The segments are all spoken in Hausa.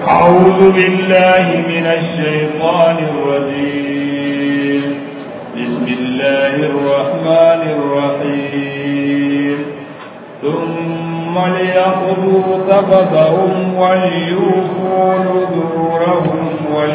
أعوذ بالله من الشيطان الرجيم بسم الله الرحمن الرحيم ثم ليقضوا تفثهم وليوفوا نذورهم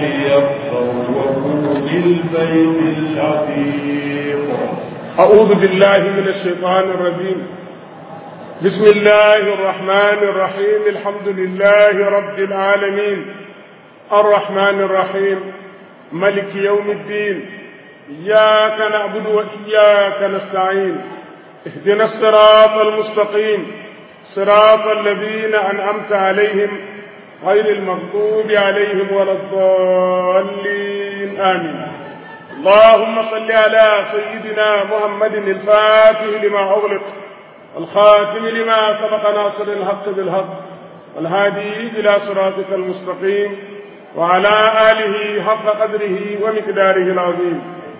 وليطوفوا بالبيت العتيق أعوذ بالله من الشيطان الرجيم بسم الله الرحمن الرحيم الحمد لله رب العالمين الرحمن الرحيم ملك يوم الدين إياك نعبد وإياك نستعين اهدنا الصراط المستقيم صراط الذين أنعمت عليهم غير المغضوب عليهم ولا الضالين آمين اللهم صل على سيدنا محمد الفاتح لما أغلق الخاتم لما سبق ناصر الحق بالحق والهادي إلى صراطك المستقيم وعلى آله حق قدره ومقداره العظيم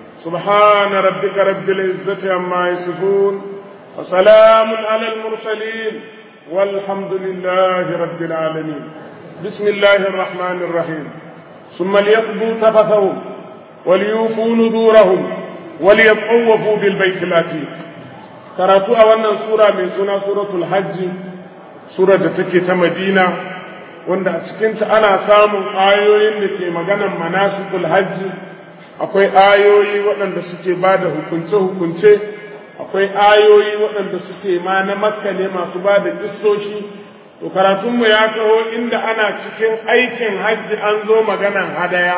سبحان ربك رب العزة عما يصفون وسلام على المرسلين والحمد لله رب العالمين بسم الله الرحمن الرحيم ثم ليقضوا تفثهم وليوفوا نذورهم وليطوفوا بالبيت العتيق karatu a wannan sura mai suna suratul hajji sura da take ta madina wanda a cikinta ana samun ayoyin da ke maganan manasikul hajji akwai ayoyi waɗanda suke ba da hukunce-hukunce akwai ayoyi waɗanda suke ma na makka ne masu ba da kissoshi to karatunmu ya taho inda ana cikin aikin hajji an zo maganan hadaya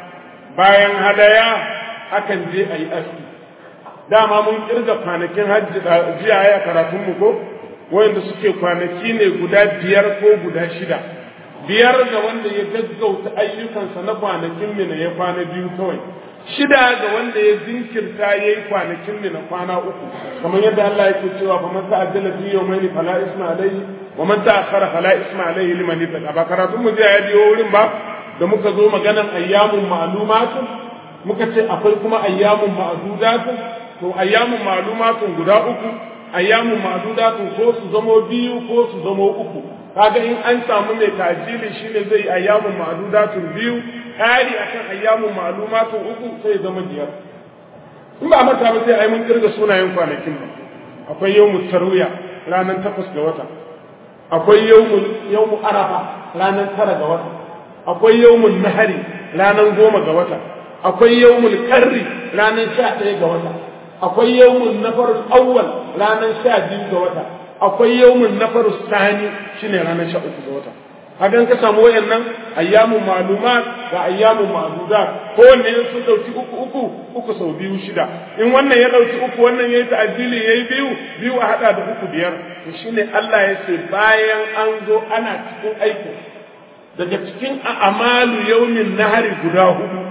bayan hadaya akan je a yi aski dama mun kirga kwanakin hajji jiya ya karatun mu ko wanda suke kwanaki ne guda biyar ko guda shida biyar ga wanda ya gaggauta ayyukansa na kwanakin mina ya kwana biyu kawai shida ga wanda ya zinkirta ya yi kwanakin mina kwana uku kamar yadda Allah yake cewa fa man ta'ajjala fi yawmayni fala isma alayhi wa man ta'akhkhara fala isma alayhi liman ittaqa ba karatun mu jiya ya biyo wurin ba da muka zo maganan ayyamun ma'lumatun muka ce akwai kuma ayyamun ma'dudatun to ayyamun ma'lumatun guda uku ayyamun ma'dudatun ko su zamo biyu ko su zamo uku kaga in an samu mai tajili shine zai ayyamun ma'dudatun biyu kari akan ayyamun ma'lumatun uku sai zama biyar in ba mata ba sai ai mun kirga sunayen kwanakin ba akwai yawmut tarwiya ranar takwas ga wata akwai yawmul yawmu arafa ranar tara ga wata akwai yawmul nahari ranar goma ga wata akwai yawmul qarri ranar sha ɗaya ga wata akwai yawmun nafarul awwal ranar sha biyu ga wata akwai yawmun nafarul sani shine ranar sha uku ga wata hakan ka samu wayannan ayyamun ma'lumat ga ayyamun ma'dudat ko wanne ya su dauki uku uku uku sau biyu shida in wannan ya dauki uku wannan yayi ta'addili yayi biyu biyu a hada da uku biyar to shine Allah ya ce bayan an zo ana cikin aikin daga cikin a'malu yawmin nahari guda hudu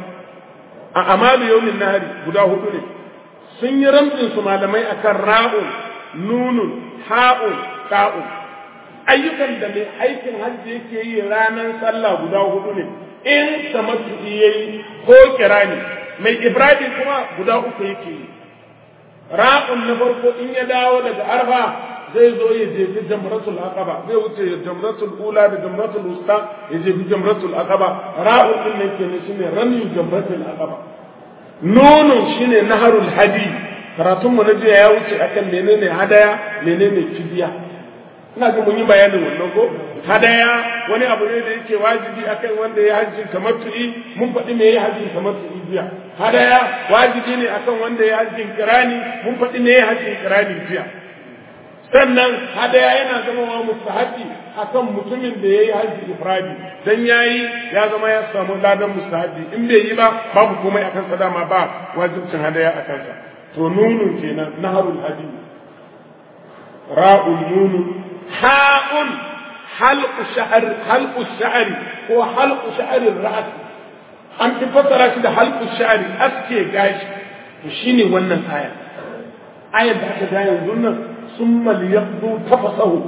a'malu yawmin nahari guda hudu ne sun yi ramtsin su malamai akan ra'un nunun ha'un ta'un ayyukan da mai aikin hajji yake yi ranar sallah guda hudu ne in tamattu yayi ko kirani mai ibrahim kuma guda uku yake yi ra'un na farko in ya dawo daga arfa zai zo ya jefi jamratul aqaba zai wuce jamratul ula da jamratul usta ya jefi jamratul aqaba ra'un din nan kenan shine rami jamratul aqaba nunun shine naharul hadi karatun mu na jiya ya wuce akan menene hadaya menene fidiya ina ga mun yi bayanin wannan ko hadaya wani abu ne da yake wajibi akan wanda ya hajji kamar tu'i mun faɗi me ya hajji kamar tu'i jiya hadaya wajibi ne akan wanda ya hajji kirani mun faɗi me ya hajji kirani jiya sannan hadaya yana zama wa mustahabi akan mutumin da yayi hajji ifradi dan yayi ya zama ya samu ladan mustahabi in bai yi ba babu komai akan sa dama ba wajibcin hadaya akan sa to nunun kenan naharul hadi ra'ul nunun ha'un halqu sha'r halqu sha'ri ko halqu sha'ri ra's an fi fassara shi da halqu sha'ri aske gashi to shine wannan aya ayar da aka ga yanzu nan summa liyaqdu tafasahu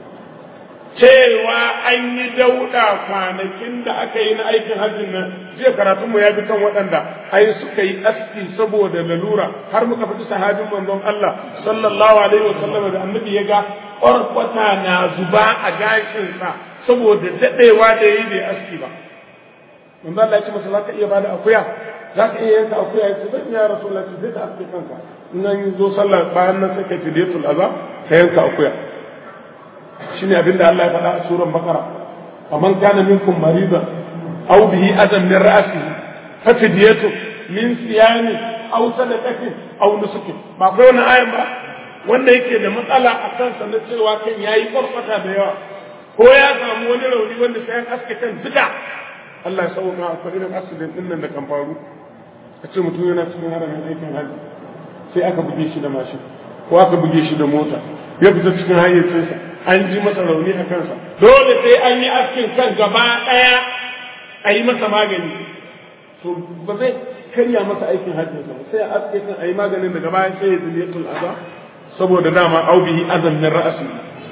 cewa an yi dauda kwanakin da aka yi na aikin hajjin nan jiya karatunmu ya bi kan waɗanda ai suka yi aski saboda lalura har muka faɗi sahabin manzon Allah sallallahu alaihi wa sallam da annabi ya ga ƙwarƙwata na zuba a gashinsa saboda daɗewa da yayi bai aski ba manzo Allah ya ce masa zaka iya bada akuya zaka iya yanka akuya ya ce zan iya rasulullah ce zai ka aske kanka in an zo sallah bayan nan sai ka fidiyatul aza ka yanka akuya shine abinda Allah ya faɗa a suran bakara faman kana minkum maridan aw bihi adam min ra'sihi fa fidyatu min siyami aw sadaqatin aw nusukin ba kai wannan ayan ba wanda yake da matsala a kansa na cewa kan yayi farfata da yawa ko ya samu wani rauni wanda sai an aske kan duka Allah ya sauka akwai irin accident din nan da kan faru a ce mutum yana cikin haramin aikin hajji sai aka buge shi da mashin ko aka buge shi da mota ya fita cikin hayyacinsa an ji masa rauni a kansa dole sai an yi askin kan gaba ɗaya a yi masa magani to ba zai karya masa aikin hajjinsa ba sai a aske kan a yi maganin daga bayan sai ya ziliyatul azab saboda dama au bihi azan min ra'asi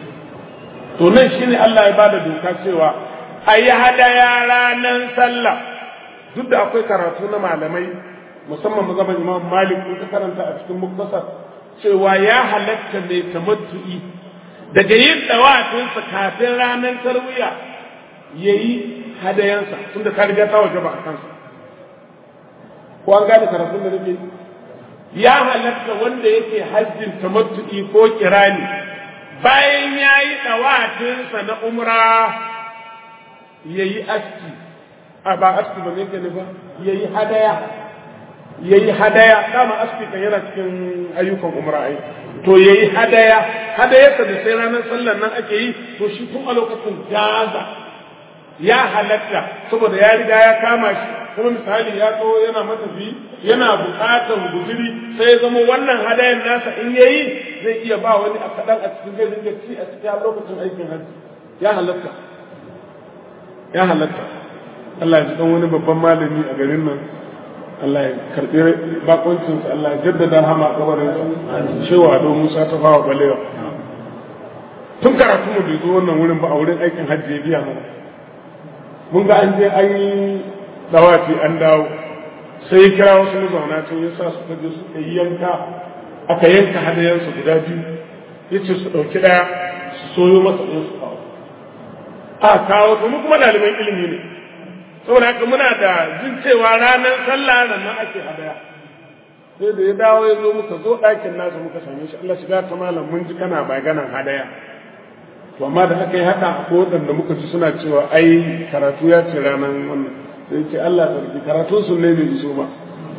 to nan shine Allah ya bada doka cewa a yi hadaya ranar sallah duk da akwai karatu na malamai musamman mazhaban Imam Malik in ka karanta a cikin muktasar cewa ya halatta mai tamattu'i daga yin dawatinsa kafin ranar tarwiya yayi hadayansa tunda ta riga ta waje ba a kansa ko an gane karatun da nake ya halatta wanda yake hajjin tamattu'i ko kirani bayan ya yi ɗawatinsa na umra ya yi aski a ba aski ba zai gani ba ya yi hadaya ya yi hadaya dama aski kan yana cikin ayyukan umra ai to ya yi hadaya hadayarsa da sai ranar sallar nan ake yi to shi tun a lokacin gaza ya halatta saboda ya riga ya kama shi kuma misali ya tsawo yana matafi yana buƙatar guzuri sai ya zama wannan hadayan nasa in yayi zai iya ba wani a kaɗan a cikin zai dinga ci a cikin lokacin aikin hajji ya halatta ya halatta Allah ya ji dan wani babban malami a garin nan Allah ya karɓi bakoncinsa Allah ya jaddada hama kabarin cewa don Musa ta fawa balewa tun karatu mu bai zo wannan wurin ba a wurin aikin hajji ya biya mana mun ga an je an yi dawafi an dawo sai ya kira wasu mazauna can ya sa suka je suka yi yanka aka yanka hadayensu guda biyu ya ce su ɗauki ɗaya su soyo masa ɗaya su kawo a kawo to mu kuma ɗaliban ilimi ne saboda haka muna da jin cewa ranar sallah nan nan ake hadaya sai da ya dawo ya zo muka zo ɗakin nasa muka same shi Allah shiga ta malam mun ji kana maganan hadaya to amma da aka yi haka ko waɗanda muka ji suna cewa ai karatu ya ce ranar wannan sai ce Allah sarki karatun sun ne bai iso ba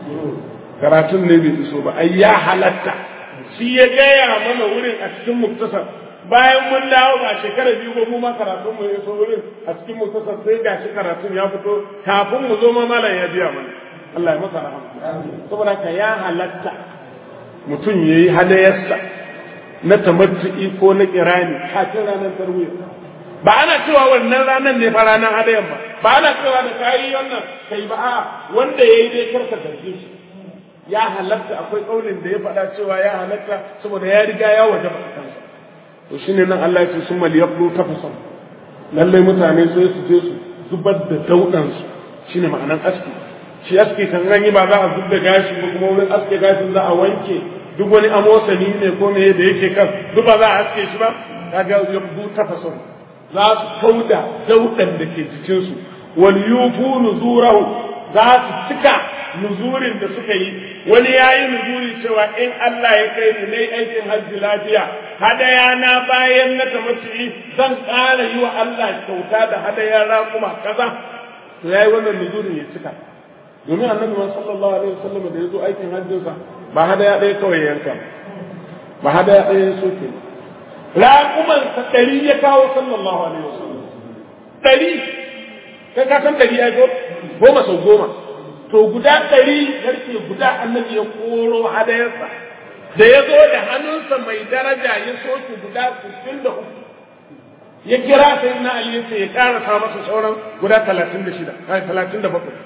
karatun ne bai iso ba ai ya halatta shi ya gaya mana wurin a cikin muktasar bayan mun dawo ba shekara biyu ba mu ma karatun mu iso wurin a cikin muktasar sai ga shi karatun ya fito kafin mu zo ma malam ya biya mana Allah ya masa rahama saboda ka ya halatta mutum yayi hadayarsa na tamattu'i ko na kirani kafin ranar tarwiyya ba ana cewa wannan ranar ne fa ranar hadayan ba ba ana cewa da kayi wannan kai ba a wanda yayi dai karka zarge shi ya halatta akwai kaulin da ya faɗa cewa ya halatta saboda ya riga ya waje ba kansa to shine nan Allah ya ce summa liyaqulu tafasan lalle mutane sai su je su zubar da daudan su shine ma'anan aski shi aski kan an yi ba za a zubda gashi ba kuma wurin aske gashin za a wanke duk wani amosani ne ko me da yake kan duk ba za a aske shi ba kaga yaqulu tafasan za su kauda daudan da ke jikinsu wal yufu nuzurahu za su cika nuzurin da suka yi wani ya yi nuzuri cewa in Allah ya kai ni nayi aikin hajji lafiya hadaya na bayan na tamattu'i zan ƙara yi wa Allah kyauta da hadaya raƙuma kaza to yayi wannan nuzurin ya cika domin annabi sallallahu alaihi wasallam da ya zo aikin hajjinsa ba hadaya ɗaya kawai yanka ba hadaya ɗaya ya soke raƙuman sa ɗari ya kawo sallallahu alaihi wasallam ɗari kai ka san ɗari ya zo goma sau goma to guda ɗari garke guda annabi ya koro hadayarsa da ya zo da hannunsa mai daraja ya soke guda sittin da uku ya kira sai na Ali ya ce ya karasa masa sauran guda talatin da shida talatin da bakwai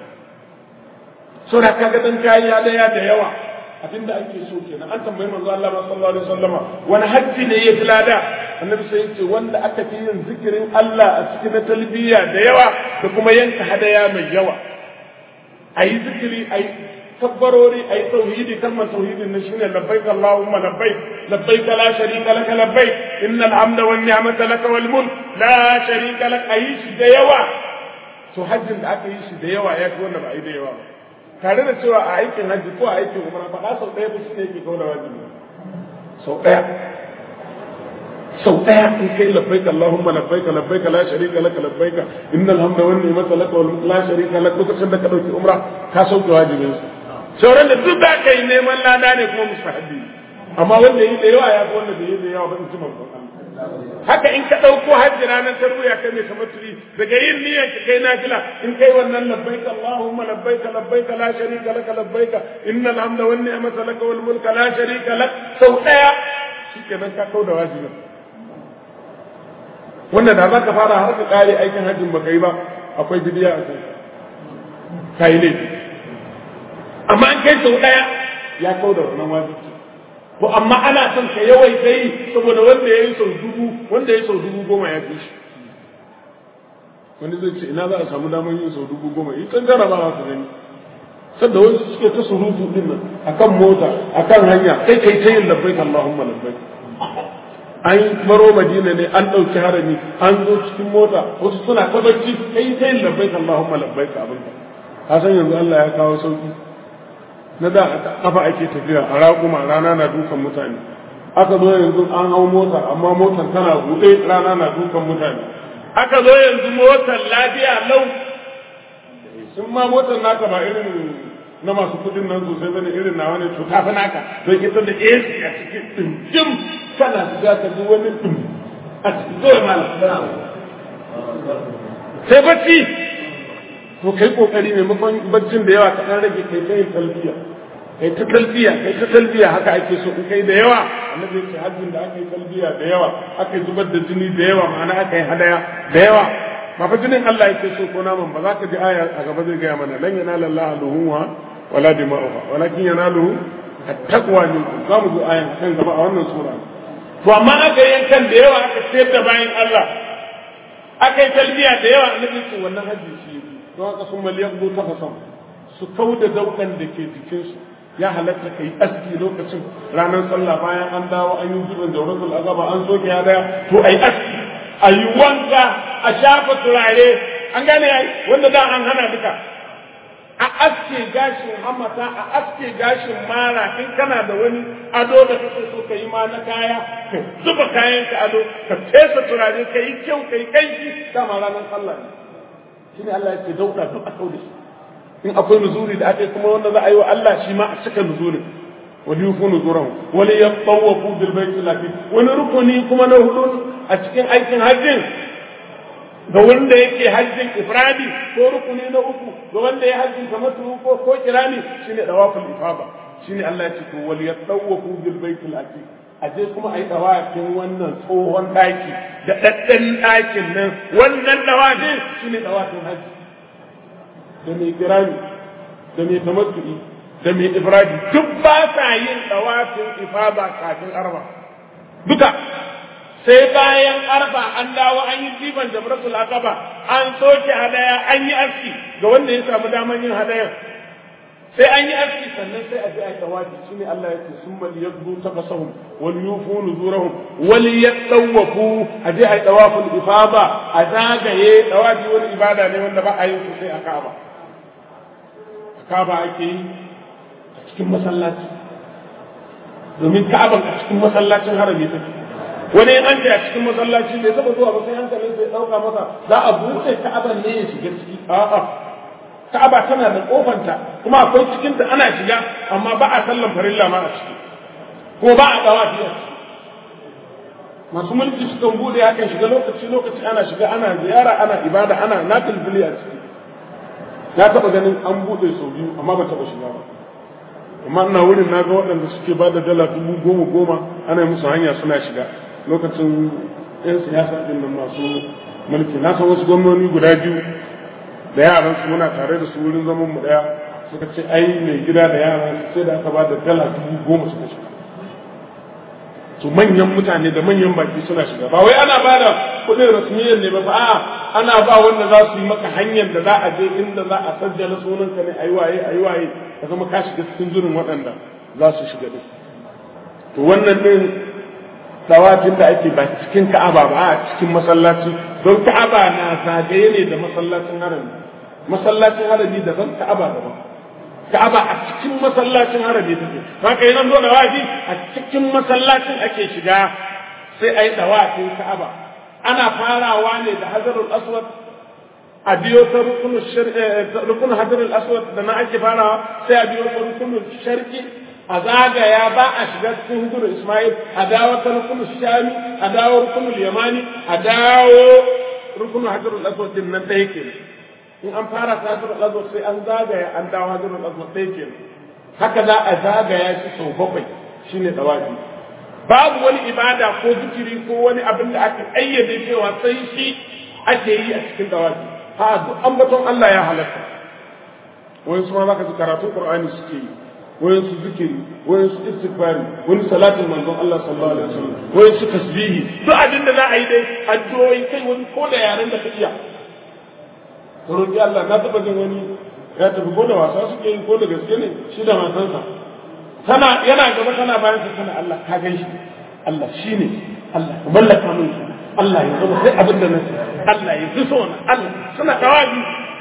so da kaga dan kayi hadaya da yawa abinda ake so kenan an tambayi manzo Allah sallallahu alaihi wasallama wani hajji ne ya fi lada annabi sai yace wanda aka fi yin zikirin Allah a cikin talbiya da yawa da kuma yanka hadaya mai yawa ayi zikiri ayi kabbarori ai tauhidi kalmar tauhidin nan shine labbaik allahumma labbaik labbaik la sharika lak labbaik innal hamda wan ni'mata lak wal mulk la sharika lak ayi shi da yawa to hajjin da aka yi shi da yawa ya fi wanda ba a yi da yawa ba tare da cewa a aikin hajji ko a aikin umra faɗa sau ɗaya ba shine yake kawo da wajibi sau ɗaya sau ɗaya in kai labbaika Allahumma labbaika labbaika la sharika laka labbaika innal hamda wan ni'mata laka wal la sharika lak lokacin da ka dauki umra ka sauke wajibin sa sauran da duk da kai neman lada ne kuma mustahabi amma wanda yi da yawa ya fi wanda bai yi da yawa ba in ji manzon haka in ka ɗauko hajji ranar tarwiya kai mai tamattu'i daga yin niyyar ka kai nafila in kai wannan labbaika Allahumma labbaika labbaika la sharika laka labbaika innal hamda wan ni'mata laka wal mulka la sharika lak sau ɗaya shikenan ka kau da wajibin wanda da za ka fara har ka kare aikin hajjin baka yi ba akwai bidiya a kai ka yi laifi amma an kai sau ɗaya ya kau da wannan wajibi to amma ana son ka yawaita yi saboda wanda ya yi sau dubu wanda ya yi sau dubu goma ya fi shi wani zai ce ina za a samu damar yin sau dubu goma in kan jarabawa su gani sanda wasu suke ta surutu din nan akan mota akan hanya kai kai ta yin labbaik Allahumma labbaik an baro madina ne an ɗauki harami an zo cikin mota wasu suna ta bacci kai ta yin labbaik Allahumma labbaik abin ka san yanzu Allah ya kawo sauki na da kafa ake tafiya a raƙuma rana na dukan mutane aka zo yanzu an hau mota amma motar tana buɗe rana na dukan mutane aka zo yanzu motar lafiya lau sun ma motar naka ba irin na masu kudin nan sosai bane irin na wani to tafi naka don ita da AC a cikin dimdim kana shiga ka ji wani dim a cikin zuwa malam sai bacci to kai kokari maimakon baccin da yawa ka dan rage kai ta yin talbiya kai ta talbiya kai ta talbiya haka ake so in kai da yawa annabi ya ce hajjin da aka yi talbiya da yawa aka yi zubar da jini da yawa ma'ana aka yi hadaya da yawa ba fa jinin Allah yake so ko naman ba za ka ji aya a gaba zai gaya mana lan yanala Allah luhumha wala dima'uha walakin yanaluhu at-taqwa minkum za mu zo ayan kan gaba a wannan sura to amma aka yi yankan da yawa aka sayar da bayan Allah aka yi talbiya da yawa annabi ce wannan hajji shi don haka sun maliyar zo tafasan su kau da daukan da ke jikinsu ya halatta ka yi aski lokacin ranar sallah bayan an dawo an yi zubin jauratul azaba an soke ya daya to a yi aski a yi wanka a shafa turare an gane ya wanda da an hana duka a aske gashin hamata a aske gashin mara in kana da wani ado da kake so ka yi ma na kaya ka zuba kayan ka ado ka fesa turare ka yi kyau ka yi kanki dama ranar sallah ne shine Allah yake dauka duk a kauda shi in akwai nuzuri da ake kuma wanda za a yi wa Allah shi ma a cika nuzurin wali yufu nuzurahu wali yatawafu bil baiti lafi wani rukuni kuma na hudu a cikin aikin hajjin ga wanda yake hajjin ifradi ko rukuni na uku ga wanda ya hajjin kamar ko ko kirani shine dawaful ifada shine Allah ya ce to wali yatawafu bil baiti lafi a je kuma a yi dawafin wannan tsohon ɗaki da ɗaɗɗan ɗakin nan wannan dawafin shi ne dawafin hajji da mai kirani da mai tamattu'i da mai ifradi duk ba sa yin dawafin ifada kafin arba duka sai bayan arba an dawo an yi jiban jamratul aqaba an soke hadaya an yi aski ga wanda ya samu daman yin hadayan sai an yi aski sannan sai a je a yi tawafi shine Allah ya ce sun bal yaddu tafasahum wal yufu nuzurahum wal yatawafu a je a yi tawaful ifada a zagaye tawafi wani ibada ne wanda ba a yin sai a Kaaba a Kaaba ake yi a cikin masallaci domin Kaaba a cikin masallacin harami take wani an ce a cikin masallaci bai taba zuwa ba sai hankalin sai dauka masa za a buɗe Ka'aban ne ya shiga ciki a'a Ka'aba tana da kofanta kuma akwai cikin ta ana shiga amma ba a sallan farilla ma a ciki kuma ba a dawafi a ciki masu mulki sukan bude hakan shiga lokaci lokaci ana shiga ana ziyara ana ibada ana nafil bili a ciki na taba ganin an bude sau biyu amma ba taba shiga ba amma ina wurin na ga waɗanda suke ba da dala dubu goma goma ana yi musu hanya suna shiga lokacin 'yan siyasa ɗin nan masu mulki na san wasu gwamnoni guda biyu da yaran su muna tare da su wurin zaman mu daya suka ce ai mai gida da yaran sai da aka ba da dala dubu goma suka shiga to manyan mutane da manyan baki suna shiga ba wai ana bada kuɗin rasmiyyar ne ba fa a'a ana ba wanda za su yi maka hanyar da za a je inda za a sajjala sunanka ne ayi waye ayi waye ka zama ka shiga cikin jirin waɗanda za su shiga din to wannan din tawafin da ake ba cikin ka'aba ba a cikin masallaci don ka'aba na zagaye ne da masallacin harami masallacin harami daban ka'aba daban ka'aba a cikin masallacin harami take haka yana zo dawafi a cikin masallacin ake shiga sai ayi dawafin ka'aba ana farawa ne da hajarul aswad a biyo ta rukun hajarul aswad da na ake farawa sai a biyo ta rukunul sharqi a zagaya ba a shiga cikin hukumar Ismail a dawo ta rukunul shami a dawo rukunul yamani a dawo rukunul hajarul aswad din nan ɗaya kenan in an fara ta hajjarul aswad sai an zagaya an dawo hajjarul aswad ɗaya kenan haka za a zagaya shi sau bakwai shine tawafi babu wani ibada ko zikiri ko wani abin da aka ayyade cewa sai shi ake yi a cikin tawafi ha duk ambaton Allah ya halatta wani su ma zaka ji karatun Qur'ani suke yi wani su zikiri wani su istighfari wani salatin manzon Allah sallallahu alaihi wasallam wani su tasbihi duk abin da za a yi dai addu'o'i kai wani ko da yaren da ka iya ka roƙi Allah na taɓa jin wani ya tafi ko da wasa suke yi ko da gaske ne shi da matansa tana yana gaba tana bayan sa tana Allah ka gan shi Allah shi ne Allah ka mallaka min shi Allah ya zama sai abin da nake Allah ya fi so na Allah suna tawabi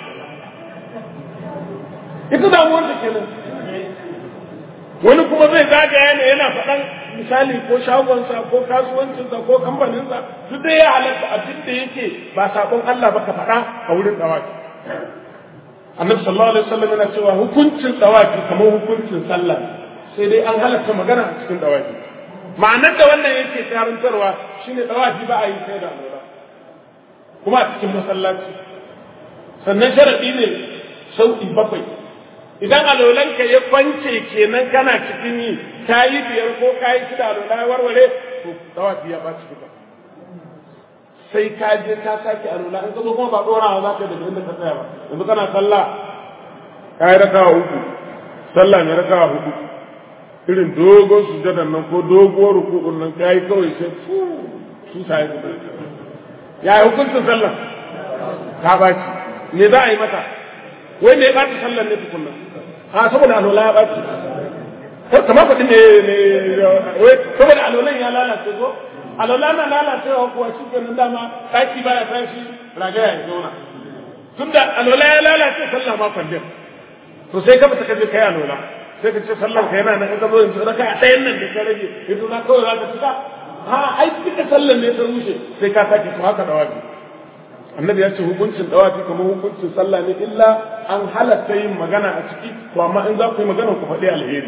ita damuwar ta kenan wani kuma zai zagaya ne yana faɗan misali ko shagonsa ko kasuwancinsa ko kamfaninsa duk dai ya halatta abin da yake ba sabon Allah ba ka faɗa a wurin dawafi annabi sallallahu alaihi wasallam yana cewa hukuncin dawafi kamar hukuncin sallah sai dai an halatta magana a cikin dawafi ma'anar da wannan yake karantarwa shine dawafi ba a yi sai da alwala kuma a cikin masallaci sannan sharadi ne sauki bakwai idan alolanka ya kwance kenan kana cikin yi ka yi biyar ko ka yi shida alola ya warware to dawafi ya ɓaci duka sai ka je ka sake alola in ka zo kuma ba ɗorawa za ka daga inda ka tsaya ba yanzu kana sallah ka yi rakawa uku sallah mai rakawa hudu irin dogon sujadan nan ko doguwar rukukun nan ka yi kawai sai fu su sa yi ya yi hukuncin sallah ka ɓaci me za a yi mata wai me ya ɓaci sallar ne tukunna a saboda alola ya ɓaci kamar kuɗi ne ne saboda alolan ya lalace ko alola na lalacewa kuwa shi ke nan dama ɗaki ba ya tashi ragaya ya zauna tun da alola ya lalace sallah ma kwandin to sai ka fita ka je kai alola sai ka ce sallar ka yana nan in ka zo yanzu raka a ɗayan nan da ka rage yanzu na kawai za ka cika ha ai duka sallar ne ta rushe sai ka sake to haka da wajibi annabi ya ce hukuncin dawafi kamar hukuncin sallah ne illa an halatta yin magana a ciki to amma in za ku yi magana ku faɗi alheri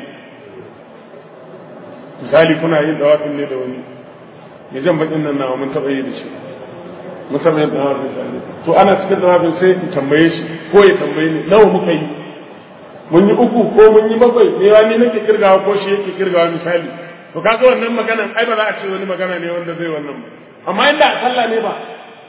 misali kuna yin dawafin ne da wani ya jan bakin nan nawa mun taɓa yi da shi mun taɓa yin dawafin sani to ana cikin dawafin sai in tambaye shi ko ya tambaye ni nawa muka yi mun yi uku ko mun yi bakwai ne ya ni nake kirgawa ko shi yake kirgawa misali to kaga wannan maganan ai ba za a ce wani magana ne wanda zai wannan ba amma inda a sallah ne ba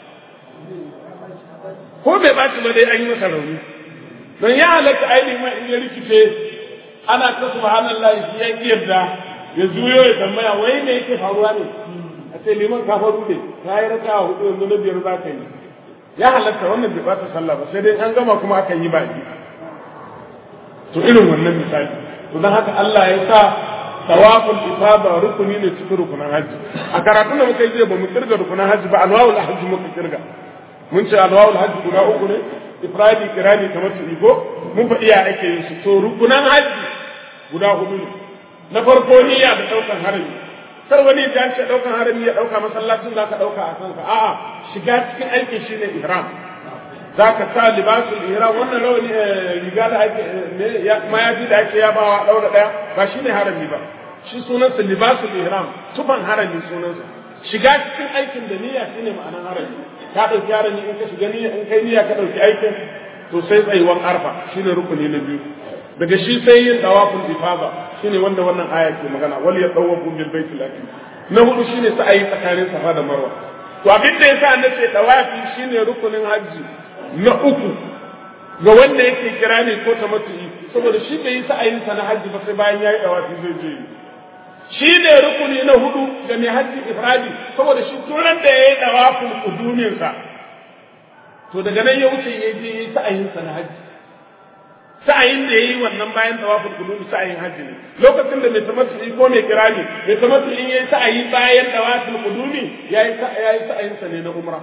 ko bai ɓaci ba dai an yi masa rauni don ya halatta ainihin ma in ya rikice ana ta subhanallahi shi ya ki yarda ya juyo ya tambaya wai me yake faruwa ne a ce liman ka faru ne ka yi raka a hudu yanzu na biyar za ka yi ya halatta wannan bai ɓata sallah ba sai dai an gama kuma aka yi baki to irin wannan misali to don haka Allah ya sa tawaful ifada rukuni ne cikin rukunan hajji a karatun da muka yi zai ba mu kirga rukunan hajji ba alwawul hajji muka kirga mun ce alwawul hajji guda uku ne ifradi kirani kamar su iko mun faɗi ya ake yin su to rukunan hajji guda hudu ne na farko niyya da ɗaukan harami kar wani ya ce ɗaukan harami ya ɗauka masallacin za ka ɗauka a kanka a'a shiga cikin aikin shi ne ihram za ka sa libasul ihram wannan rawani riga da ake mayafi da ake yabawa ɗaura ɗaya ba shi ne harami ba shi sunansa libasul ihram tufan harami sunansa shiga cikin aikin da niyya shine ma'anar harami ka ɗauki harami in ka shiga niyya in kai niyya ka ɗauki aikin to sai tsayuwan arfa shine rukuni na biyu daga shi sai yin tawaful ifada shine wanda wannan aya ke magana wal yatawafu bil baitil atiq na hudu shine sa'ayi tsakanin safa da marwa to abin da yasa na ce tawafi shine rukunin hajji na uku ga wanda yake kira ne ko tamattu'i saboda shi bai yi sa'ayin sa na hajji ba sai bayan yayi tawafi zai je shi ne rukuni na hudu ga mai hajji ifradi saboda shi turan da ya yi dawafin kuduminsa to daga nan ya wuce ya je yi sa'ayinsa na hajji sa'ayin da ya yi wannan bayan tawafin kudumi sa'ayin hajji ne lokacin da mai tamattu ko mai kirani mai tamattu in ya yi sa'ayi bayan tawafin kudumi ya yi sa'ayinsa ne na umra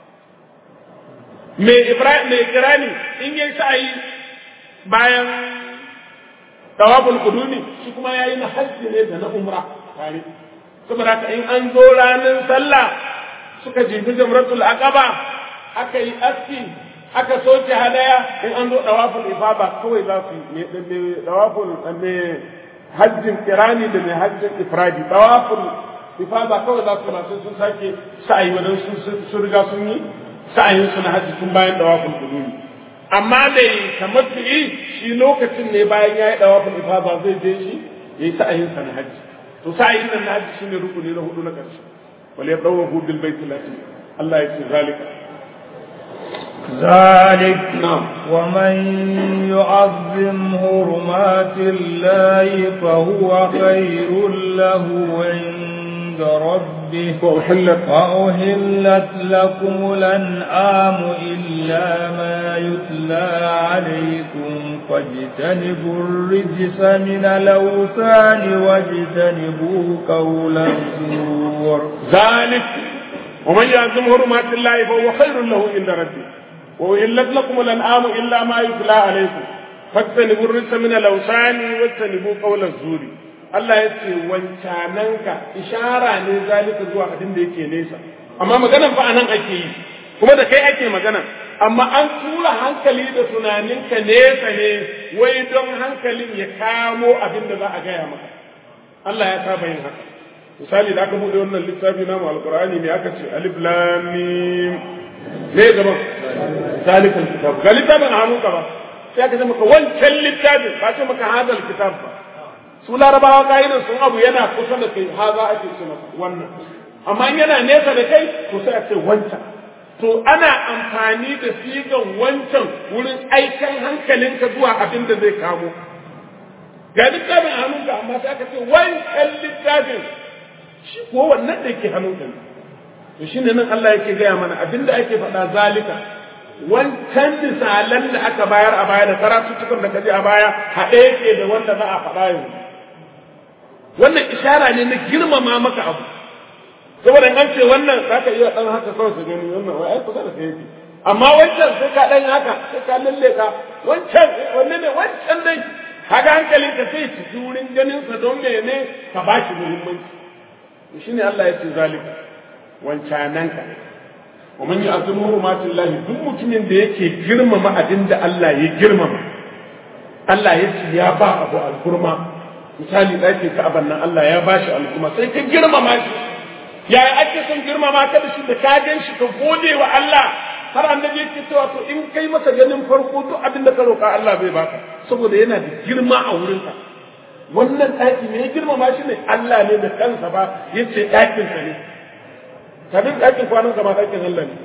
mai ibrahim mai kirani in ya yi sa'ayi bayan tawafin kudumi shi kuma ya yi na hajji ne da na umra tare saboda haka in an zo ranar sallah suka jefi jamratul aqaba aka yi aski aka soke hadaya in an zo dawaful ifaba kawai za su yi dawaful mai hajjin kirani da mai hajjin ifradi dawaful ifaba kawai za su masu sun sake sa'ayi wadan sun riga sun yi sa'ayin su na hajji tun bayan dawaful kudumi amma mai tamattu'i shi lokacin ne bayan ya yi dawaful ifaba zai je shi ya yi sa'ayin sa na hajji to sa'ayin nan na hajji shine rukuni na hudu na ƙarshe wal yadawahu bil baitil atiq Allah ya ce zalika ذلك نعم ومن يعظم حرمات الله فهو خير له عند ربه وأحلت وأهلت لكم الأنعام إلا ما يتلى عليكم فاجتنبوا الرجس من الأوثان واجتنبوا قول الزور ذلك ومن يعظم حرمات الله فهو خير له عند ربه وإلت لكم الأنعام إلا ما يتلى عليكم فاجتنبوا الرجس من الأوثان واجتنبوا قول الزور Allah ya ce wancananka ishara ne zalika zuwa abin da yake nesa amma maganan fa anan ake yi kuma da kai ake magana amma an tura hankali da tunaninka nesa ne wai don hankalin ya kamo abin da za a gaya maka Allah ya saba yin haka misali da aka bude wannan littafi namu alqur'ani ne aka ce alif lam mim ne gaban zalikal kitab ga littafin a hannunka ba sai aka ce maka wancan littafin ba ce maka hadal kitab ba su larabawa ka'idan sun abu yana kusa da kai haza ake ce masa wannan amma in yana nesa da kai to sai a ce wancan to ana amfani da sigan wancan wurin aikan hankalinka zuwa abin da zai kamo ga littafin a hannunka amma sai aka ce wancan littafin shi ko wannan da yake hannunka ne to shine nan Allah yake gaya mana abin da ake faɗa zalika wancan misalan da aka bayar a baya da karatuttukan da kaje a baya haɗe yake da wanda za a faɗa yanzu wannan ishara ne na girmama maka abu saboda an ce wannan za ka iya ɗan haka kawai su gani wannan wai ai kusa da kai yake amma wancan sai ka ɗan haka sai ka lalle ka wancan wanne ne wancan dai kaga hankalin ka sai ci wurin ganin sa don mene ka ba shi muhimmanci to shine Allah ya ce zalika wancanan ka wa man yu'azzimu hurmatillahi duk mutumin da yake girmama abin da Allah ya girmama Allah ya ce ya ba abu alkurma misali ɗakin ka'aban nan Allah ya bashi al'umma sai ka girmama shi yaya ake son girmama ka da shi da ka gan shi ka gode wa Allah har annabi yake cewa to in kai masa ganin farko duk abin da ka roƙa Allah bai baka saboda yana da girma a wurinka wannan ɗaki ne ya girmama shi ne Allah ne da kansa ba yace ɗakin sa ne kafin ɗakin kwanan ka ma ɗakin Allah ne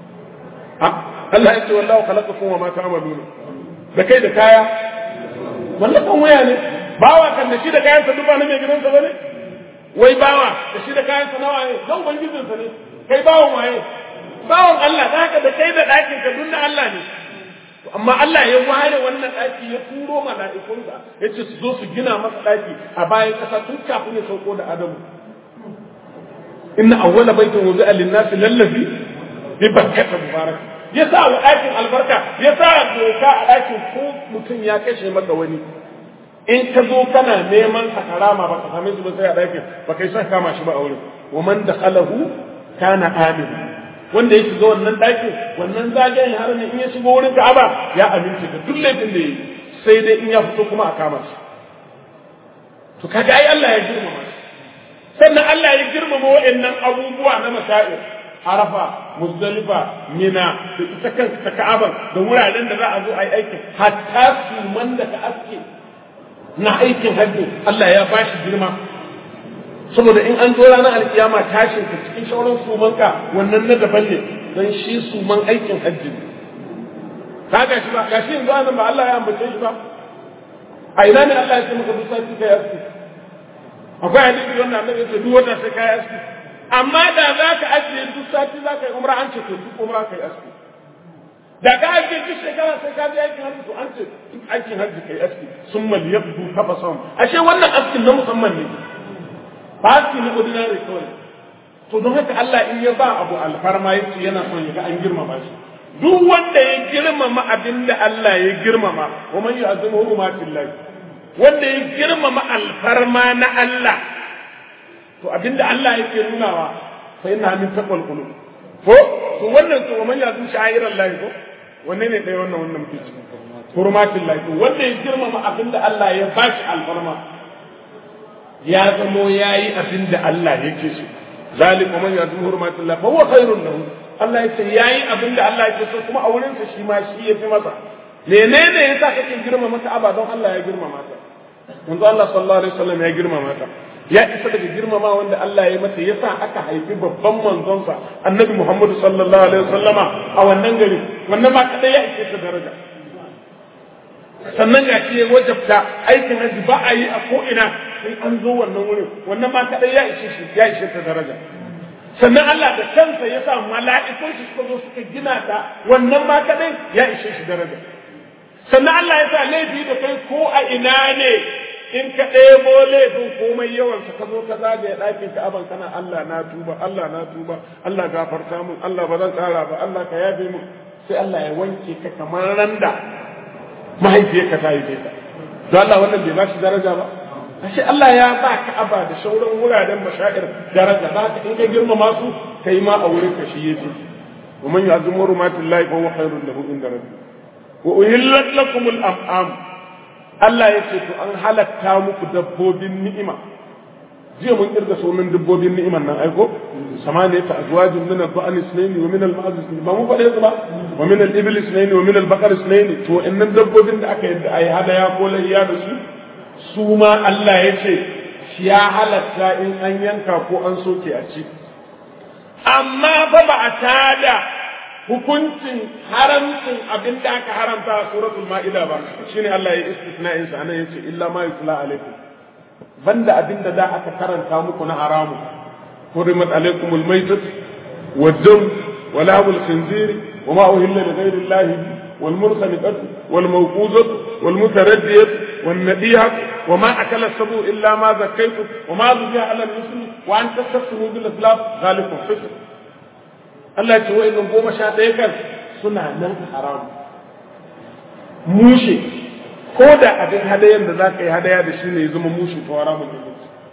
Allah ya ce wallahu khalaqakum wa ma ta'maluna da kai da kaya wallakan waya ne bawa kan da shi da kayansa duk ba na mai gidansa ba ne wai bawa da shi da kayansa nawa ne don ubangijinsa ne kai bawan waye bawan Allah da haka da kai da ɗakin ka duk na Allah ne amma Allah ya ware wannan ɗaki ya turo mala'ikunsa ya ce su zo su gina masa ɗaki a bayan ƙasa tun kafin ya sauko da Adamu inna awwala baitin wuzi'a lin-nasi lallazi bi bakkata mubarak ya sa wa ɗakin albarka ya sa doka a ɗakin ko mutum ya kashe maka wani in ka zo kana neman sa karama ba ka same shi ba sai a ɗakin ba kai son kama shi ba a wurin wa man dakhalahu kana amin wanda ya shiga wannan ɗakin wannan zagayen haramin in ya shigo wurin Ka'aba ya amince da duk laifin da yi sai dai in ya fito kuma a kama shi to kaga ai Allah ya girmama shi sannan Allah ya girmama wa'annan abubuwa na masail Arafa, Muzdalifa, Mina, da ita kanka ta Ka'aba da wuraren da za a zo a yi aikin hatta suman da ka aske na aikin hajji Allah ya ba shi girma saboda in an zo ranar alkiyama tashin ka cikin shauran sumanka wannan na daban ne don shi suman aikin hajji ne ka ga shi ba ga shi yanzu anan ba Allah ya ambace shi ba a ina ne Allah ya ce maka duk sati ka yaski akwai hadisi wanda annabi ya ce duk wata sai kai aski amma da za ka ajiye duk sati za ka yi umra an ce to duk umra ka yi aski da ka ajiye duk shekara sai ka je aikin hajji to an ce duk aikin hajji ka yi aski sun mal yabdu tabasan ashe wannan askin na musamman ne ba aski na ordinary kawai to don haka Allah in ya ba abu alfarma yace yana son ya ga an girmama shi duk wanda ya girmama abin da Allah ya girmama wa man yu'azzimu hurumatillah wanda ya girmama alfarma na Allah to abinda Allah yake nunawa fa inna min taqwal qulub ko to wannan to man yazu sha'iran lahi ko wanne ne dai wannan wannan muke ciki hurmatin lahi to wanda ya girmama abinda Allah ya bashi alfarma ya zamo yayi abinda Allah yake so zalika man yazu hurmatin lahi fa huwa khairun lahu Allah yace yayi abinda Allah yake so kuma a wurin sa shi ma shi yafi masa menene yasa kake girmama Ka'aba don Allah ya girmama ta manzo Allah sallallahu alaihi wasallam ya girmama ta ya isa daga girmama wanda Allah ya mata yasa aka haifi babban manzonsa annabi Muhammadu sallallahu alaihi wasallama a wannan gari wannan ma kadai ya ishe ta daraja sannan ga shi ya wajabta aikin haji ba a yi a ko ina sai an zo wannan wurin wannan ma kadai ya ishe shi ya ishe ta daraja sannan Allah da kansa ya sa mala'ikun shi suka zo suka gina ta wannan ma kadai ya ishe shi daraja sannan Allah ya sa laifi da kai ko a ina ne in ka ɗebo laifin komai yawansa ka zo ka zagaye ɗakin ka aban kana Allah na tuba Allah na tuba Allah gafarta mun Allah ba zan ƙara ba Allah ka yafe mun sai Allah ya wanke ka kamar randa mahaifiyarka ta haife ka don Allah wannan bai ba shi daraja ba ashe Allah ya ba ka aba da sauran wuraren mashair daraja ba ka in ka girmama su kai ma a wurin ka shi yafi wa man yu'azzimu hurumatillahi fa huwa khairun lahu inda rabbi wa uhillat lakumul am'am Allah ya ce to an halatta muku dabbobin ni'ima jiya mun kirga sunan dabbobin ni'iman nan aiko samaniya ta azwajin min al-ba'al isnaini wa min al-ma'az isnaini ba mu faɗe su ba wa min al-ibl isnaini wa min al-baqar isnaini to innan dabbobin da aka yadda ai hadaya ko layya da su su ma Allah ya ce shi ya halatta in an yanka ko an soke a ci amma fa ba a tada hukuncin haramcin abin da aka haramta a suratul ma'ida ba shine Allah ya istisna'in sa anan yace illa ma yutla alaikum banda abin da da aka karanta muku na haramu hurimat alaikum almaytat wad-dam wa lahmul khinzir wa ma uhilla li ghayri Allah wal mursalat wal mawquzat wal mutaraddiyat wan nadiyat wa ma akala sabu illa ma zakaytum wa ma dhubiha ala al-muslim wa an tastasmu bil islam zalikum fisq Allah ce wa'annan goma sha ɗaya kan suna nan haram mushe ko da abin hadayen da za ka yi hadaya da shi ne ya zama mushe to haramun ne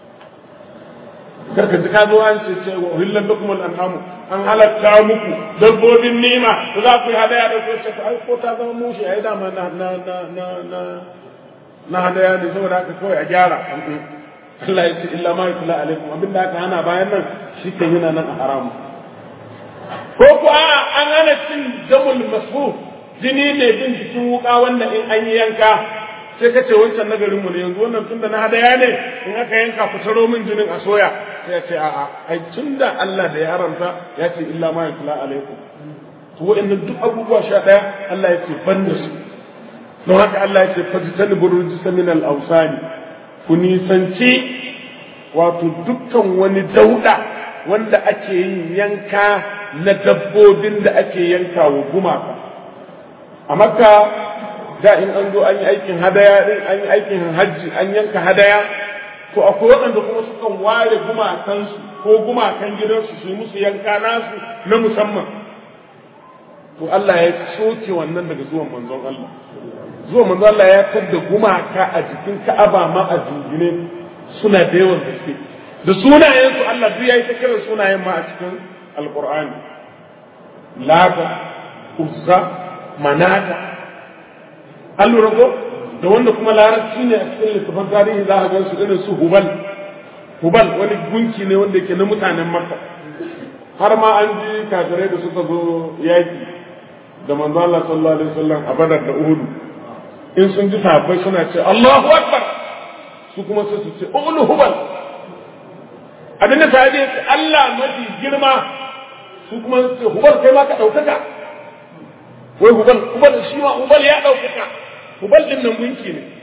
karka ji ka zo an ce ce wa hillan lakum al anhamu an halatta muku dabbobin nima da za ku yi hadaya da ku ce ai ko ta zama mushe ai dama na na na na na na hadaya ne saboda haka kawai a gyara Allah ya ce illa ma yutla alaikum abin da aka hana bayan nan shi kan yana nan a haramu ko ku a an hana cin damul masfu jini ne bin jikin wuka wanda in an yi yanka sai ka ce wancan nagarin mu ne yanzu wannan tunda na hadaya ne in aka yanka ku taro min jinin a soya sai ya ce a'a ai tunda Allah da ya haramta ya ce illa ma yutla alaikum to wa'annan duk abubuwa sha daya Allah ya ce ban da su don haka Allah ya ce fajtanibu rijsa min al-awsani ku nisanci wato dukkan wani dauda wanda ake yin yanka na dabbobin da ake yanka wa gumaka a makka da in an zo an yi aikin hadaya din an yi aikin hajji an yanka hadaya to akwai waɗanda kuma sukan ware gumakansu ko gumakan gidansu su yi musu yanka nasu na musamman to Allah ya soke wannan daga zuwan manzon Allah zuwan manzon Allah ya tadda gumaka a jikin Ka'aba ma a jingine suna da yawan gaske da sunayensu Allah duk yayi ta kiran sunayen ma a cikin alqur'ani lata uzza manata an lura ko da wanda kuma larabci ne a cikin littafin tarihi za a gan su irin su hubal hubal wani gunki ne wanda ke na mutanen makka har ma an ji kafirai da suka zo yaki da manzo Allah sallallahu alaihi wasallam a badar da uhud in sun ji sahabbai suna ce Allahu akbar su kuma sai su ce ulu hubal abinda sahabi ya ce Allah mafi girma su kuma su ce hubal kai ma ka ɗaukaka wai hubal hubal shi ma hubal ya ɗaukaka hubal din nan gunki ne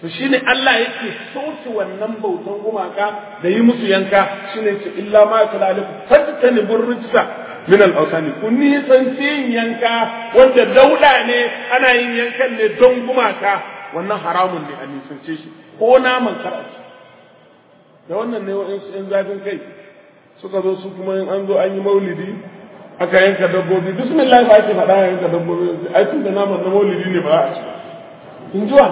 to shine Allah yake sauke wannan bautan gumaka da yi musu yanka shine ce illa ma yatla alaikum fajtani burrijsa min al-awsani kun nisan yin yanka wanda dauda ne ana yin yankan ne don gumaka wannan haramun ne a nisance shi ko naman karaci da wannan ne wa'insu ‘yan zafin kai suka zo su kuma in an zo an yi maulidi aka yanka dabbobi bismillah ba ake faɗa yanka dabbobi ai tun da naman na maulidi ne ba a ci in jiwa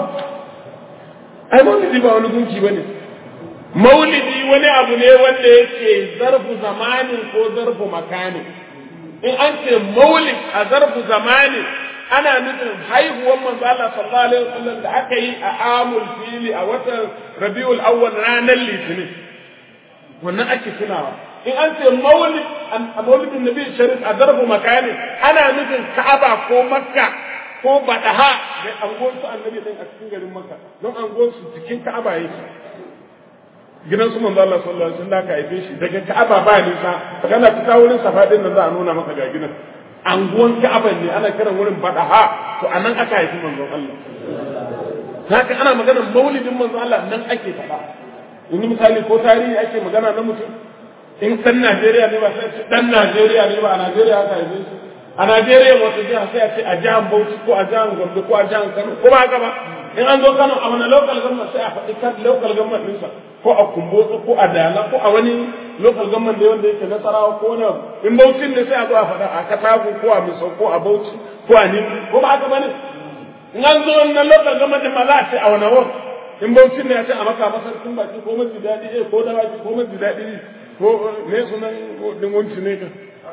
ai maulidi ba wani gunki ba ne maulidi wani abu ne wanda yake zarfu zamanin ko zarfu makanin in an ce maulid a zarfu zamanin ana nufin haihuwar manzo Allah sallallahu alaihi wasallam da aka yi a amul fili a watan Rabiul Awwal ranar Litinin wannan ake tunawa in an ce maulid a maulidin Nabi Sharif a zarfu makani ana nufin Ka'aba ko Makka ko Badaha da angon su annabi din a cikin garin Makka don angon su cikin Ka'aba yake gidan su manzo Allah sallallahu alaihi wasallam ka haife shi daga Ka'aba ba nisa kana fita wurin safa din nan za a nuna maka ga gidan anguwan Ka'aban ne ana kiran wurin Badaha to anan aka haifi manzon Allah haka ana maganar maulidin manzon Allah nan ake faɗa in misali ko tarihi ake magana na mutum in dan Najeriya ne ba sai ce dan Najeriya ne ba a Najeriya aka haife shi a Najeriya wata jiha sai a ce a jihar Bauchi ko a jihar Gombe ko a jihar Kano ko ba haka ba in an zo Kano a wani local government sai a faɗi kan local government ɗinsa ko a Kumbotso ko a Dala ko a wani local government da wanda yake Nasarawa ko wani in Bauchi ne sai a zo a faɗa a Katago ko a Misau ko a Bauchi ko a Nimi ko ba haka bane in an zo wannan local government ma za a ce a wani ward in Bauchi ne ya ce a maka masarkin baki ko maji daɗi eh ko da baki ko maji daɗi ko me sunan dingunci ne ka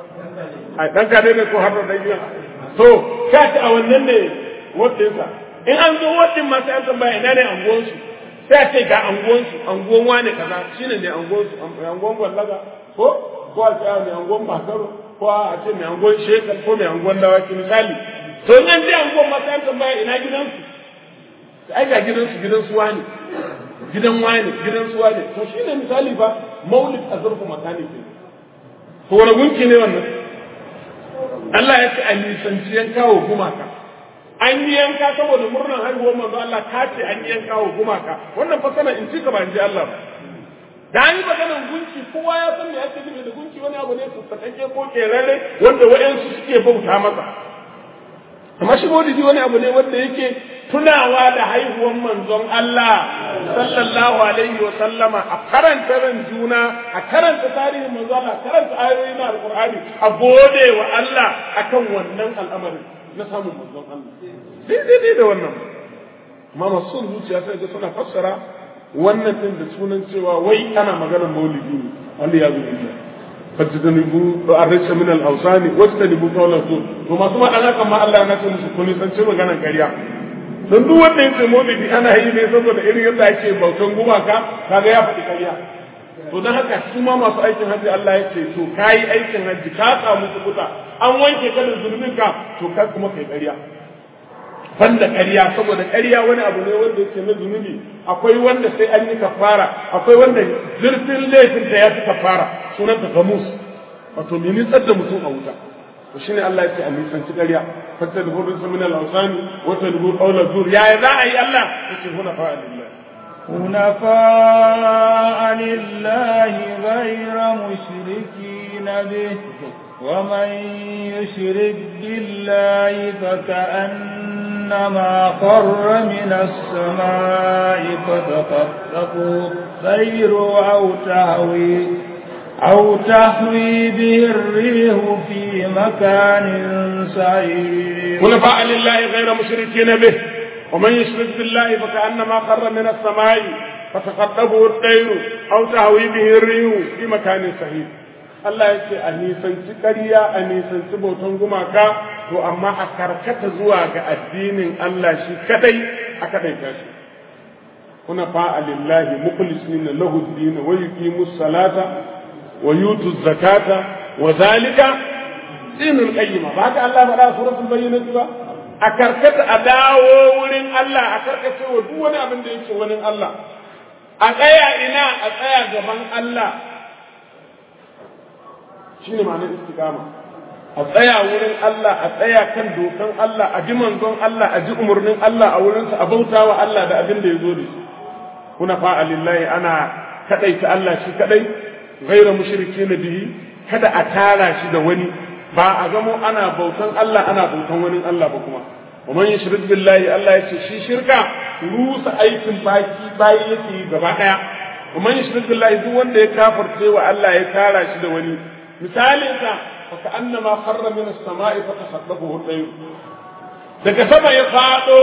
a dan ka ne ko har da gidan to ka ci a wannan ne wadinsa in an zo wadin ma sai an tambaya ina ne anguwansu sai a ce ga anguwansu anguwan wane kaza shine ne anguwansu anguwan gwallaga ko ko a ce mai anguwan bakaro ko a ce mai anguwan shekar ko mai anguwan dawaki misali to in an je anguwan ma sai an tambaya ina gidansu ai ga gidansu gidansu wane gidan wane gidansu wane to shine misali fa maulid azurfu makani ke to wani gunki ne wannan Allah ya ce a nisanci yanka wa gumaka an yi yanka saboda murnar haihuwar manzo Allah ka ce an yi yanka wa gumaka wannan fa sana in ci ka ba in ji Allah ba da an yi maganar gunki kowa ya san me ake nufi da gunki wani abu ne sassaƙaƙe ko kerare wanda waɗansu suke bauta masa amma shi maulidi wani abu ne wanda yake tunawa da haihuwar manzon Allah sallallahu alaihi wa sallama a karanta ran juna a karanta tarihin manzon Allah a karanta ayoyi na alqur'ani a gode wa Allah akan wannan al'amarin na samun manzon Allah daidai da wannan amma masu zuciya sai ga suna fassara wannan din da sunan cewa wai ana maganar maulidi ne Allah ya zubi fajtanibu arrisha min al-awsani wajtanibu qawla zur to masu madana kan ma Allah na ce musu kuni san ce maganar ƙarya don duk wanda yace maulidi ana yi ne saboda irin yadda ake bautan gumaka kaga ya faɗi ƙarya to don haka su ma masu aikin hajji Allah ya ce to kayi aikin hajji ka samu kubuta an wanke ka da zunubin ka to ka kuma kai ƙarya banda ƙarya saboda ƙarya wani abu ne wanda yake na zunubi akwai wanda sai an yi kafara akwai wanda zurfin laifin ta ya fi kafara sunanta gamus wato me nitsar da mutum a wuta to shine Allah ya ce a nisanci ƙarya fatta da hudu min al-awsani wa tadbu qawla zur ya za a yi Allah yace huna fa lillah حنفاء لله غير مشركين به ومن يشرك بالله فكأنما خر من السماء فتخطفه الطير أو تهوي أو تهوي به الريح في مكان سعيد حنفاء لله غير مشركين به ومن يشرك بالله فكأنما خر من السماء فتخطفه الطير أو تهوي به الريح في مكان سعيد Allah ya ce a nisanci ƙarya a nisanci bautan gumaka to amma a karkata zuwa ga addinin Allah shi kadai a kadai shi kuna fa'a lillahi mukhlisina lahu ad-din wa yuqimus salata wa yutu zakata wa zalika dinul qayyim ba ka Allah faɗa suratul bayyinah ba a karkata a dawo wurin Allah a karkace wa duk wani abin da yake wani Allah a tsaya ina a tsaya gaban Allah shine ma'anar istiqama a tsaya wurin Allah a tsaya kan dokan Allah a ji manzon Allah a ji umarnin Allah a wurinsa a bauta wa Allah da abin da ya zo da shi kuna fa'a lillahi ana kadaita Allah shi kadai ghaira mushriki na bihi kada a tara shi da wani ba a gamo ana bautan Allah ana bautan wani Allah ba kuma wa man yushrik billahi Allah ya ce shi shirka rusa aikin baki bayi yake gaba daya wa man yushrik billahi duk wanda ya kafirce wa Allah ya tara shi da wani misalin sa fa annama kharra min as-sama'i fa tasaddafahu al daga sama ya fado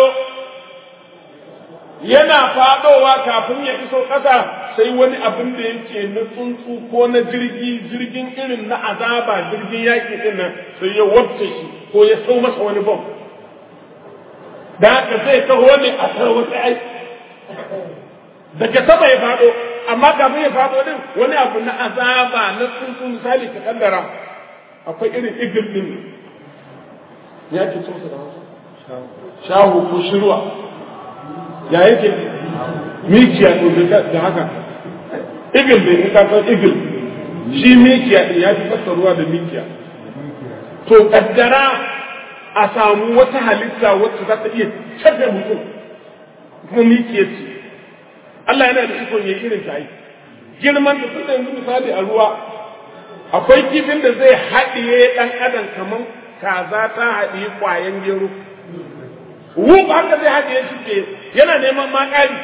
yana fadowa kafin ya iso ƙasa sai wani abin da yake na tsuntsu ko na jirgi jirgin irin na azaba jirgin yaƙi din nan sai ya wabce shi ko ya sau masa wani bom da haka zai taho ne a tarwatsa ai daga sama ya fado amma kafin ya fado din wani abu na azaba na tsuntsu misali ka kaddara akwai irin igil din ya ce tsuntsu da wasu shahu ko shirwa ya yake mikiya to da haka igil ne in ka san igil shi mikiya din ya fi fassaruwa da mikiya to kaddara a samu wata halitta wacce za ta iya cadda mutum kuma mikiya ce Allah yana da ikon yayi irin ta yi girman da tunda yanzu misali a ruwa akwai kifin da zai haɗiye ɗan adam kamar kaza ta haɗiye ƙwayan gero wuk haka zai haɗiye shi ke yana neman ma ƙari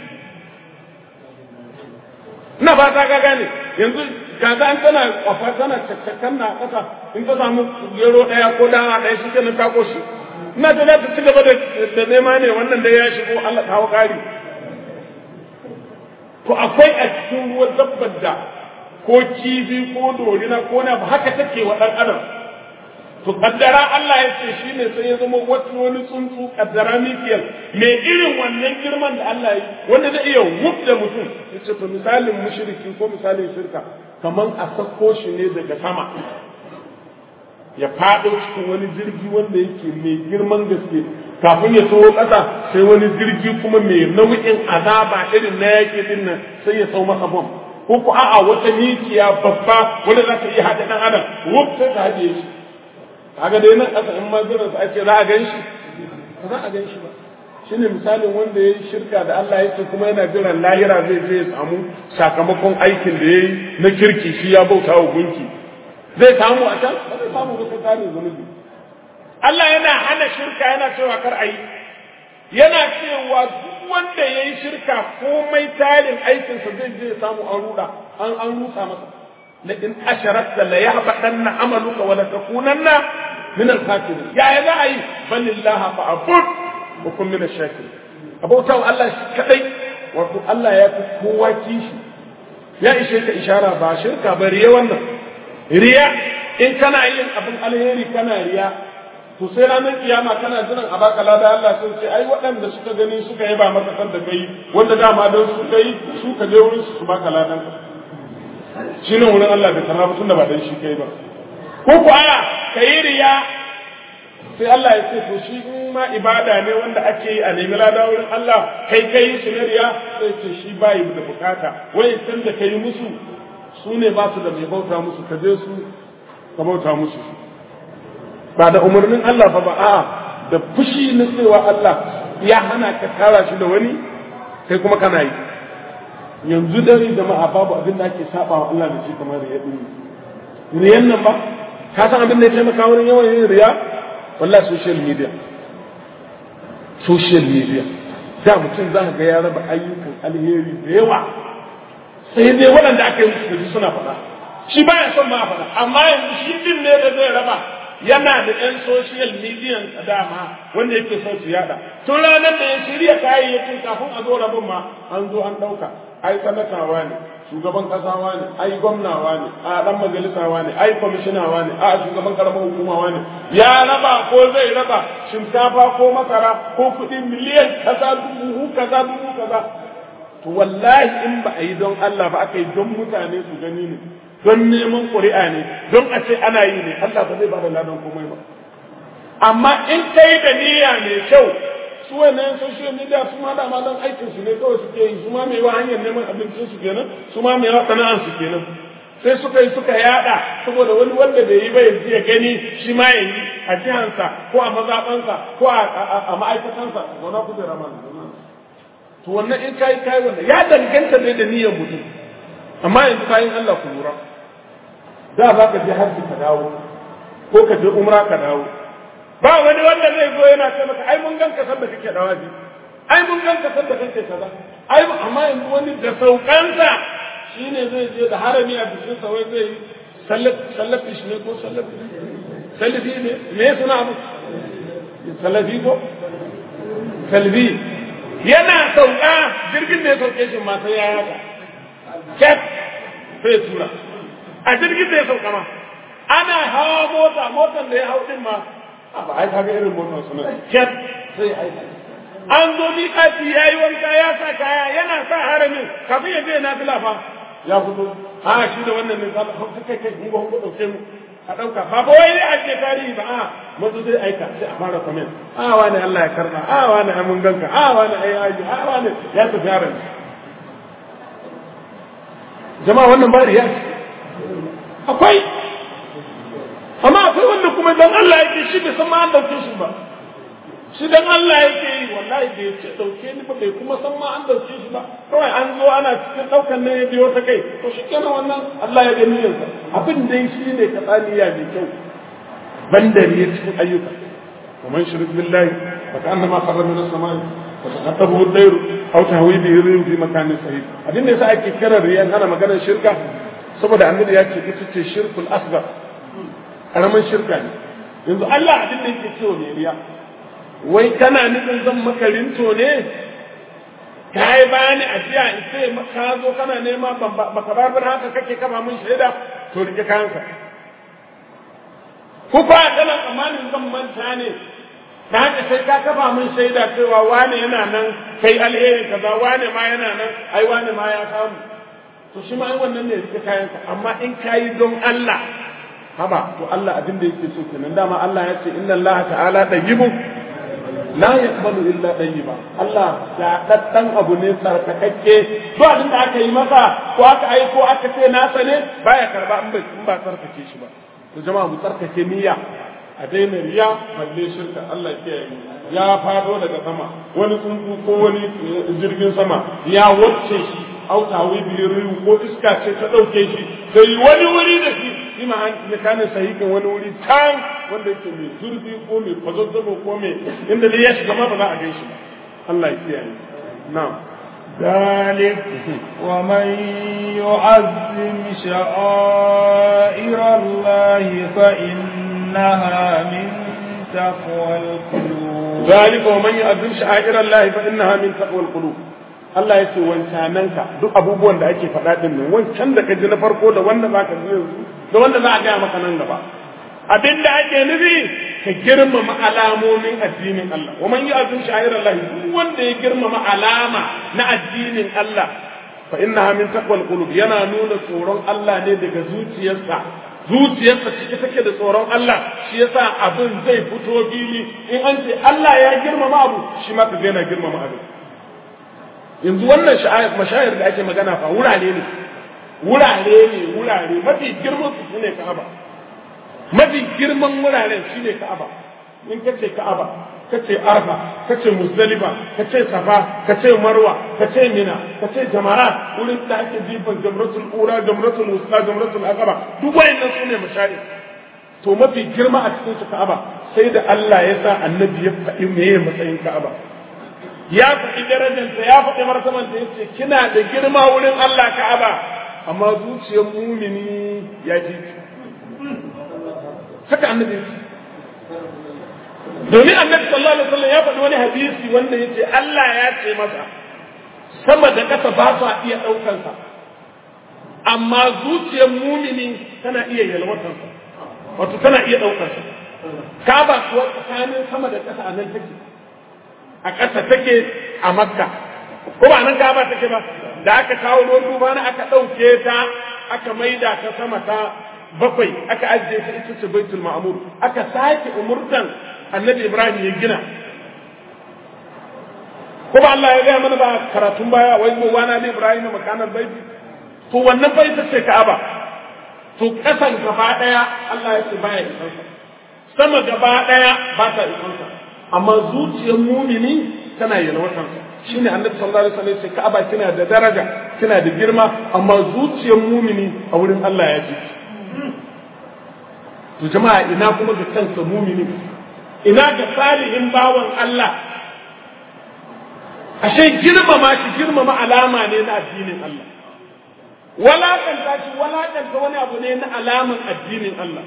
ina ba ta gane yanzu kaza an tana kwafa tana cakcakan na ƙasa in ta samu gero ɗaya ko dawa ɗaya shi kenan ta koshi ina ta za ta ci gaba da nema ne wannan da ya shigo Allah kawo ƙari to akwai a cikin ruwan dabbar da ko kifi ko dorina ko na haka take wa ɗan adam to kaddara Allah ya ce shi ne sai ya zama wata wani tsuntsu kaddara mikiyar mai irin wannan girman da Allah yi wanda zai iya da mutum ya ce to misalin mushriki ko misalin shirka kamar a sako shi ne daga sama ya faɗo cikin wani jirgi wanda yake mai girman gaske kafin ya taho ƙasa sai wani jirgi kuma mai nau'in azaba irin na yaƙi din nan sai ya sau masa bom ko ku a'a wata mikiya babba wanda za ta iya haɗa ɗan adam wuf sai ta haɗe shi kaga dai nan ƙasa in ma jiran sa ake za a gan shi ba za a gan shi ba shine misalin wanda ya yi shirka da Allah yake kuma yana jiran lahira zai je ya samu sakamakon aikin da ya yi na kirki shi ya bauta wa gunki zai samu a can ba zai samu ba sai tare zunubi Allah yana hana shirka yana cewa kar a yi yana cewa duk wanda ya yi shirka komai tarin aikinsa zai je ya samu an ruda an an rusa masa la in asharakta la yahbatanna amaluka wa la takunanna min al-kafirin ya ya za a yi balillaha fa'bud wa kun min ash-shakirin abauta wa Allah shi kadai wato Allah ya fi kowa kishi ya ishe ka ishara ba shirka ba riya wannan riya in kana yin abin alheri kana riya to sai ranar kiyama kana jiran a baka lada Allah sun ce ai waɗanda suka gani suka yi ba maka san da kai wanda dama don su kai su ka je wurin su baka ladan ka shi ne wurin Allah bai karama tunda ba dan shi kai ba ko ku aya kai riya sai Allah ya ce to shi in ma ibada ne wanda ake yi a nemi lada wurin Allah kai kai shi ne riya sai ce shi bai da bukata wai san da kai musu su ne ba su da mai bauta musu ka je su ka bauta musu ba da umarnin Allah fa ba a'a da fushi na cewa Allah ya hana ka tara shi da wani kai kuma kana yi yanzu dare jama'a babu abin da ake saba wa Allah da shi kamar riya din riyan nan ba ka san abin da ya taimaka wurin yawan yin riya wallahi social media social media da mutum za ka ga ya raba ayyukan alheri da yawa sai dai waɗanda aka yi musu suna faɗa shi baya son ma faɗa amma yanzu shi din ne da zai raba yana da yan social media a dama wanda yake son su yada tun ranar da ya shirya kayayyakin kafin a zo rabin ma an zo an ɗauka ai sanatawa ne shugaban kasawa ne ai gwamnawa ne a dan majalisawa ne ai kwamishinawa ne a shugaban karamar hukumawa ne ya raba ko zai raba shinkafa ko masara ko kuɗi miliyan kaza dubu kaza dubu kaza to wallahi in ba a yi don Allah ba aka yi don mutane su gani ne don neman ƙuri'a ne don a ce ana yi ne Allah ba zai ba da ladan komai ba amma in kai da niyya mai kyau su wannan social media su ma dama don aikin su ne kawai suke yi su ma mai wa hanyar neman abincin su kenan su ma mai wa sana'an su kenan sai suka yi suka yada saboda wani wanda bai yi ba yanzu ya gani shi ma ya yi a jihansa ko a mazaɓansa ko a ma'aikatansa zauna ku da rama to wannan in kayi kayi wannan ya danganta ne da niyyar mutum amma yanzu kayan Allah ku lura da za ka je hajji ka dawo ko ka je umra ka dawo ba wani wanda zai zo yana ce maka ai mun ganka san da kake dawaji ai mun ganka san da kake kaza ai amma yanzu wani da saukansa shine zai je da harami a bikin sa wai zai sallat sallafi shi ne ko sallafi sallafi ne me suna abu sallafi ko salbi yana sauka jirgin da ya sauke shi ma sai ya haka ket sai tura a jirgin da ya sauka ma ana hawa mota motar da ya hau din ma ba ai kaga irin motar suna ket sai aika an zo miƙati ya yi wanka ya sa kaya yana sa haramin kafin ya je na fila fa ya fito a shi da wannan ne za ka kai kai mu ba mu dauke mu a dauka ba ba wai a ce tarihi ba a mazu zai aika sai a fara comment a wani Allah ya karba a wani ai mun ganka a wani ai aji a wani ya tafi yaran jama'a wannan ba riya akwai amma akwai wanda kuma dan Allah yake shi bai san ma an dauke shi ba shi dan Allah yake yi wallahi bai ce dauke ni ba bai kuma san ma an dauke shi ba kawai an zo ana cikin daukan nan ya biyo ta kai to shi kenan wannan Allah ya gani yansa abin dai shi ne ka tsaniya mai kyau bandari ya cikin ayyuka ومن شرك بالله فكأنما خر من السماء فتخطفه الطير أو تهوي به الريح في مكان سعيد abin da yasa ake kira riyan ana maganar shirka saboda annabi ya ce ita ce shirkul asghar karamin shirka ne yanzu Allah abin da yake cewa ne riya wai kana nufin zan maka rinto ne ka yi bani ajiya in ce ka zo kana nema baka bar haka kake kama mun shaida to rike kayanka ku fa kana tsammanin zan manta ne da haka sai ka kafa mun shaida cewa wane yana nan kai alheri kaza wane ma yana nan ai wane ma ya samu to shi ma ai wannan ne rike kayanka amma in kayi don Allah haba to Allah abin da yake so kenan dama Allah ya ce inna Allah ta'ala tayyibun la yaqbalu illa tayyiba Allah ya daddan abu ne tsarkakakke to abin da aka yi masa ko aka aiko aka ce nasa ne baya karba in ba in ba tsarkake shi ba to jama'a mu tsarkake niyya a daina riya balle shirka Allah ya yi ya fado daga sama wani tsuntsu ko wani jirgin sama ya wacce shi autawi biyu ko iska ce ta dauke shi sai wani wuri da shi shi ma an mekanin sahihin wani wuri can wanda yake mai zurfi ko mai kwazazzabo ko mai inda dai ya shiga ma ba za a gan shi ba Allah ya kiyaye na'am ذلك ومن يعظم شعائر الله فإنها من تقوى القلوب ذلك ومن يعظم شعائر الله فإنها من تقوى القلوب Allah ya ce wancananka duk abubuwan da ake faɗa ɗin nan wancan da ka ji na farko da wanda za ka ji yanzu da wanda za a gaya maka nan gaba abin da ake nufi ka girmama alamomin addinin Allah wa man yu'azzim sha'ir Allah duk wanda ya girmama alama na addinin Allah fa innaha min taqwal qulub yana nuna tsoron Allah ne daga zuciyarsa zuciyarsa cike take da tsoron Allah shi yasa abin zai fito fili in an ce Allah ya girmama abu shi ma ka ga yana girmama abu yanzu wannan mashayar da ake magana fa wurare ne wurare ne wurare mafi girman su ne Ka'aba mafi girman wuraren shine Ka'aba in ka ce Ka'aba ka ce Arfa ka ce Muzdalifa ka ce Safa ka ce Marwa ka ce Mina ka ce Jamarat wurin da ake jifan Jamratul Ura Jamratul Wusta Jamratul Aqaba duk wayannan su ne mashayar to mafi girma a cikin su Ka'aba sai da Allah ya sa annabi ya faɗi meye matsayin Ka'aba ya faɗi darajarsa ya faɗi martabanta ya ce kina da girma wurin Allah Ka'aba amma zuciyar mumini ya ji haka annabi ya ce domin annabi sallallahu alaihi wasallam ya faɗi wani hadisi wanda ya ce Allah ya ce masa sama da ƙasa ba su iya ɗaukansa amma zuciyar mumini tana iya yalwatansa wato tana iya ɗaukansa Ka'aba kuwa tsakanin sama da ƙasa a nan take a ƙasa take a makka ko ba nan gaba take ba da aka kawo ruwan duba na aka ɗauke ta aka maida ta sama ta bakwai aka ajiye ta ita ce baitul ma'mur aka sake umurtan annabi ibrahim ya gina ko ba Allah ya gaya mana ba karatun baya wai mu wana da ibrahim makanar baiti to wannan fa ita ce ka'aba to kasan gaba daya Allah ya ce baya isansa sama gaba daya ba ta isansa amma zuciyar mumini tana yalwatansa shine annabi sallallahu alaihi wasallam ya ce ka'aba kina da daraja kina da girma amma zuciyar mumini a wurin Allah ya ji to jama'a ina kuma ga kansa mumini ina ga salihin bawan Allah ashe girmama shi girmama alama ne na addinin Allah walakanta shi walakanta wani abu ne na alaman addinin Allah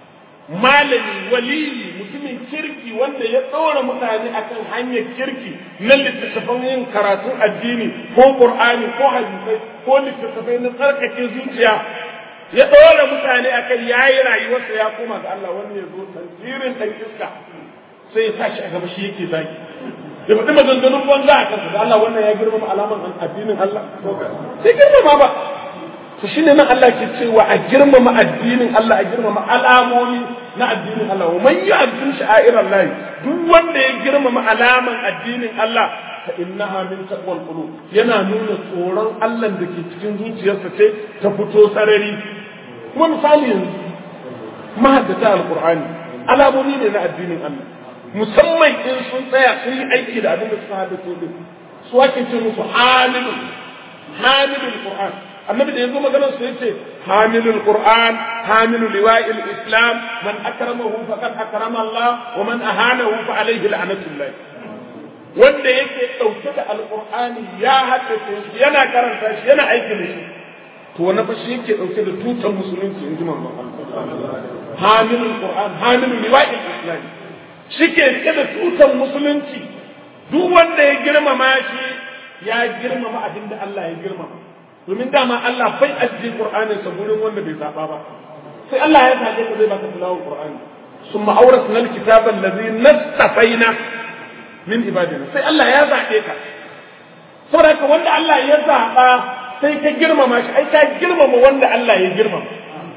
malami waliyi mutumin kirki wanda ya ɗora mutane akan hanyar kirki na littattafan yin karatun addini ko qur'ani ko hadisai ko littattafai na tsarkake zuciya ya ɗora mutane akan yayi rayuwarsa ya koma ga Allah wani ya zo tantirin ɗan iska sai ya tashi a gaba shi yake zagi ya faɗi maganganun banza a kansa da Allah wannan ya girmama alaman addinin Allah sai girmama ba to shine nan Allah ke cewa a girmama addinin Allah a girmama alamomi na addinin Allah wa man yu'azzim sha'air Allah duk wanda ya girmama alaman addinin Allah fa innaha min taqwal qulub yana nuna tsoron Allah da ke cikin zuciyarsa ce ta fito sarari kuma misali yanzu mahaddata alqur'ani alamomi ne na addinin Allah musamman in sun tsaya sun yi aiki da abin da suka haddace din su ake ce musu hamilun hamilul qur'an annabi da yazo maganar su yace hamilul qur'an hamilu liwa'il islam man akramahu faqad akrama Allah wa man ahanahu fa alayhi la'natullah wanda yake dauke da alqur'ani ya haddace shi yana karanta shi yana aiki da shi to wannan fa shi yake dauke da tutan musulunci in ji manzon Allah hamilul qur'an hamilu liwa'il islam shi ke rike da tutan musulunci duk wanda ya girmama shi ya girmama abin da Allah ya girmama domin dama Allah bai ajiye Qur'anin sa gurin wanda bai zaba ba sai Allah ya zaje ka zai baka tilawar Qur'ani summa awrasna alkitaba allazi nastafaina min ibadina sai Allah ya zabe ka saboda ka wanda Allah ya zaba sai ka girmama shi ai ka girmama wanda Allah ya girmama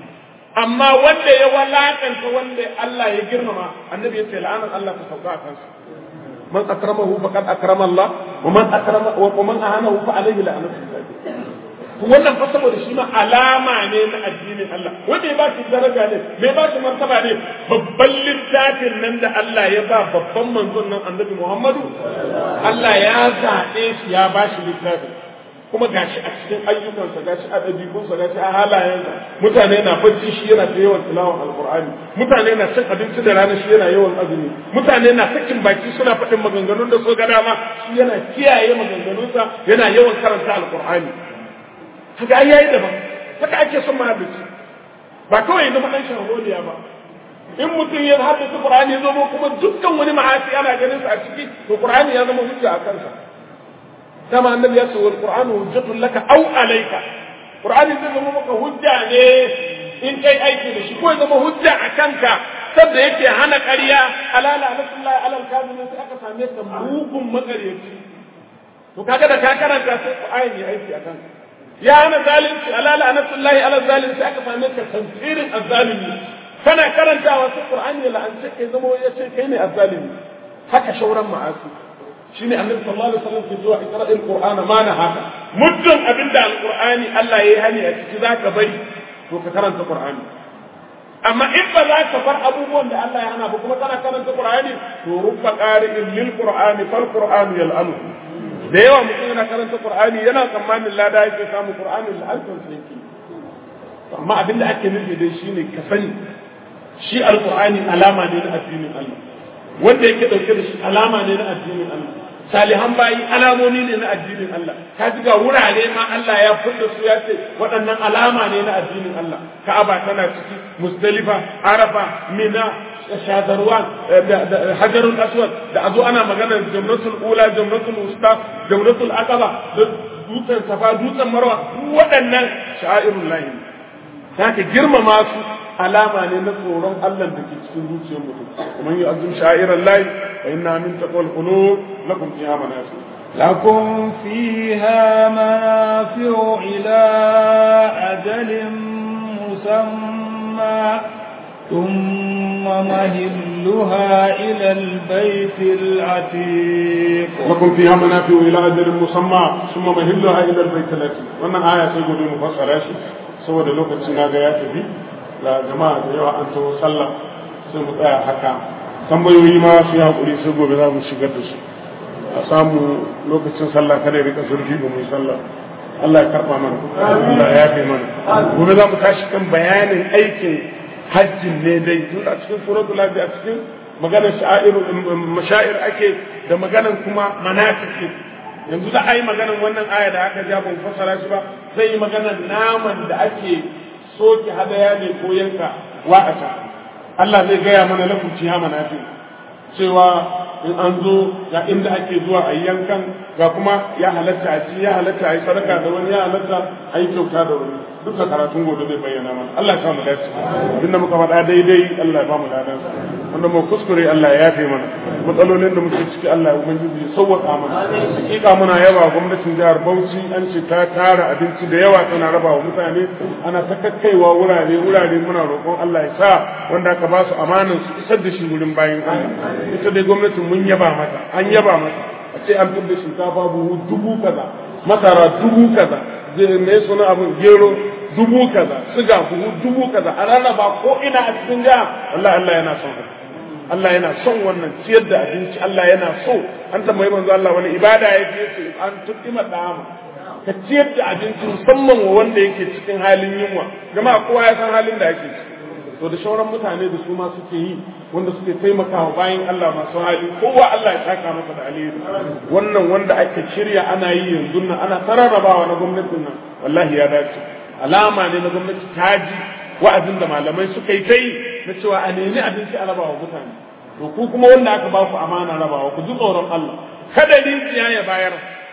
amma wanda ya walakanta wanda Allah ya girmama annabi ya ce la'anar Allah ta sauka a kansa man akramahu faqad akrama Allah wa man akrama wa man ahanahu fa alayhi la'natullah wannan fa saboda shi ma alama ne na addinin Allah wanda ya ba shi daraja ne mai ba shi martaba ne babban littafin nan da Allah ya ba babban manzon nan annabi Muhammadu Allah ya zaɓe shi ya ba shi littafin kuma gashi a cikin ayyukansa gashi a ɗabi'unsa gashi a halayensa mutane na bacci shi yana ta yawan tilawan alqur'ani mutane na cin abinci da rana shi yana yawan azumi mutane na sakin baki suna faɗin maganganun da so ga dama shi yana kiyaye maganganunsa yana yawan karanta alqur'ani haka ai yayi daban haka ake son mahaifci ba kawai zama dan sharholiya ba in mutum ya haddace qur'ani ya zama kuma dukkan wani ma'asi ana ganin sa a ciki to qur'ani ya zama hujja a kansa dama annabi ya ce wal qur'anu hujjatun laka aw alayka qur'ani zai zama maka hujja ne in kai aiki da shi ko ya zama hujja a kanka sabda yake hana ƙarya alala nasullahi alal kazimin sai aka same ka mugun makaryaci to kaga da ka karanta sai qur'ani ya aiki a kanka ya hana zalunci alala anasullahi ala zalunci aka same ka tantirin azzalimi kana karantawa sai qur'ani ya la'ance kai zama ya ce kai ne azzalimi haka shauran ma'asi shine annabi sallallahu alaihi wasallam ke zuwa iqra'il qur'ana ma na haka muddin abinda alqur'ani Allah yayi hani a ciki zaka bari to ka karanta qur'ani amma in ba za ka bar abubuwan da Allah ya hana ba kuma kana karanta qur'ani to rubba qari'in lil qur'ani fal qur'anu yal'anu da yawa mutum yana karanta qur'ani yana tsammanin lada yake samu qur'ani la'antar sa yake amma abinda ake nufi dai shine ka sani shi alqur'ani alama ne na addinin Allah wanda yake dauke da shi alama ne na addinin Allah salihan bayi alamomi ne na addinin Allah ka ji ga wurare ma Allah ya fudda su ya ce waɗannan alama ne na addinin Allah Ka'aba tana ciki Muzdalifa Arafa Mina shadarwan hajarul aswad da azo ana maganar jamratul ula jamratul usta jamratul aqaba da dutsen safa dutsen marwa waɗannan sha'irul lahi haka girmama su alama ne na tsoron Allah da ke cikin zuciyar mutum kuma yi azum sha'irar lahi fa inna min taqwal qulub lakum fiha manafi لكم فيها منافع إلى أجل مسمى ثم مهلها إلى البيت العتيق لكم فيها منافع إلى أجل مسمى ثم مهلها إلى البيت العتيق wannan aya sai gobe mu fassara shi saboda lokacin na ga ya tafi ga jama'a da yawa an taho sallah sai mu tsaya haka tambayoyi ma su yi haƙuri sai gobe za mu shigar da su a samu lokacin sallah kada ya rika zurfi ba mu yi sallah Allah ya karɓa mana Allah ya yafe mana gobe za mu tashi kan bayanin aikin hajjin ne dai tun a cikin suratul hajji a cikin maganar sha'ir mashair ake da maganar kuma manasik yanzu da ai maganar wannan aya da aka ja ban fassara shi ba zai yi maganar naman da ake soke hadaya ne ko yanka wa'ata Allah zai gaya mana lakum ciha manafi cewa in an zo ga inda ake zuwa a yankan ga kuma ya halatta a ci ya halatta a yi sadaka da wani ya halatta a yi kyauta da wani duka karatun gobe zai bayyana mana Allah ya samu dace duk da muka faɗa daidai Allah ya ba mu ladan wanda mu kuskure Allah ya yafe mana matsalolin da muke ciki Allah ya ubangiji ya sauwaka mana hakika muna yaba gwamnatin jihar Bauchi an ce ta tara abinci da yawa tana raba wa mutane ana ta kakkaiwa wurare wurare muna roƙon Allah ya sa wanda aka ba su amanan su isar da shi wurin bayan Allah ita dai gwamnatin mun yaba mata an yaba mata a ce an fitar da shinkafa buhu dubu kaza masara dubu kaza me suna abin gero dubu kaza siga buhu dubu kaza a rarraba ko ina a cikin jiha Allah Allah yana son haka Allah yana son wannan ciyar da abinci Allah yana so an tambayi manzo Allah wani ibada ya ce an tuɗima dama ka ciyar da abinci musamman wa wanda yake cikin halin yunwa jama'a kowa ya san halin da yake ciki to da shauran mutane da su ma suke yi wanda suke taimakawa bayan Allah masu hali kowa Allah ya saka masa da alheri wannan wanda ake shirya ana yi yanzu nan ana tararrabawa na gwamnatin nan wallahi ya dace alama ne na gwamnati ta ji wa'azin da malamai suka yi ta yi na cewa a nemi abinci a rabawa mutane to ku kuma wanda aka ba ku amana rabawa ku ji tsoron Allah kada rijiya ya bayar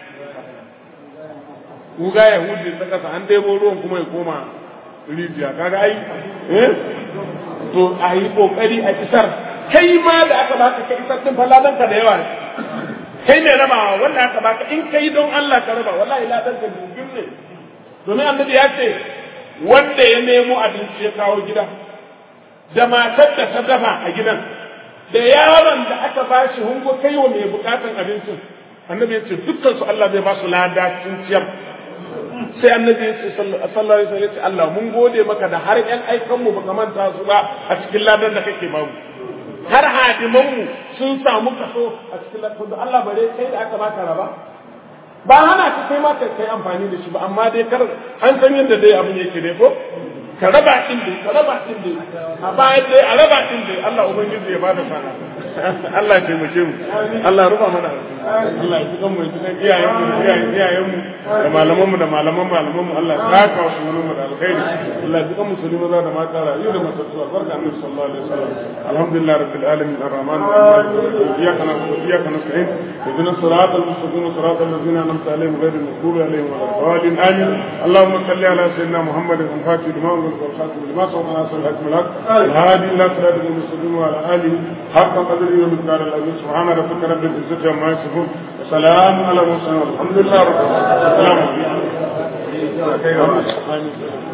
ku ga yahudi ta kasa an ɗebo ruwan kuma ya koma rijiya kaga ai eh to a yi kokari a isar kai ma da aka baka ka isar din falalan ka da yawa kai mai rabawa wanda aka baka in kai don Allah ka raba wallahi ladan ka dubin ne domin annabi ya ce wanda ya nemo abinci ya kawo gida da matar da ta dafa a gidan da yaron da aka ba shi hungo kai wa mai bukatan abincin annabi ya ce dukkan su Allah zai ba su lada sun ciyar sai annabi ya ce sallallahu alaihi wasallam Allah mun gode maka da har ƴan aikan mu baka manta su ba a cikin ladan da kake bamu har hadiman mu sun samu kaso a cikin ladan da Allah bare kai da aka baka raba ba hana ka kai ma kai amfani da shi ba amma dai kar an san yadda dai abin yake dai ko ka raba din dai ka raba din dai a bayan dai a raba din dai Allah ubangiji ya bada sana Allah ya taimake mu Allah ya rufa mana Allah ya tukan mu ya tukan iyayen mu iyayen iyayen mu da malaman mu da malaman malaman mu Allah ya saka wa sunan mu da alkhairi Allah ya tukan musulmi maza da mata rayu da matattu barka annabi sallallahu alaihi wasallam alhamdulillah rabbil alamin arrahman arrahim iyyaka na'budu wa iyyaka nasta'in اهدنا الصراط المستقيم صراط الذين انعمت عليهم غير المغضوب عليهم ولا الضالين امين اللهم صل على سيدنا محمد الفاتح لما أغلق والخاتم لما سبق ناصر الحكم الحق الهادي الى صراط المستقيم وعلى اله حق قدره ومقدار العظيم سبحان ربك رب العزه عما يصفون وسلام على المرسلين والحمد لله رب العالمين السلام عليكم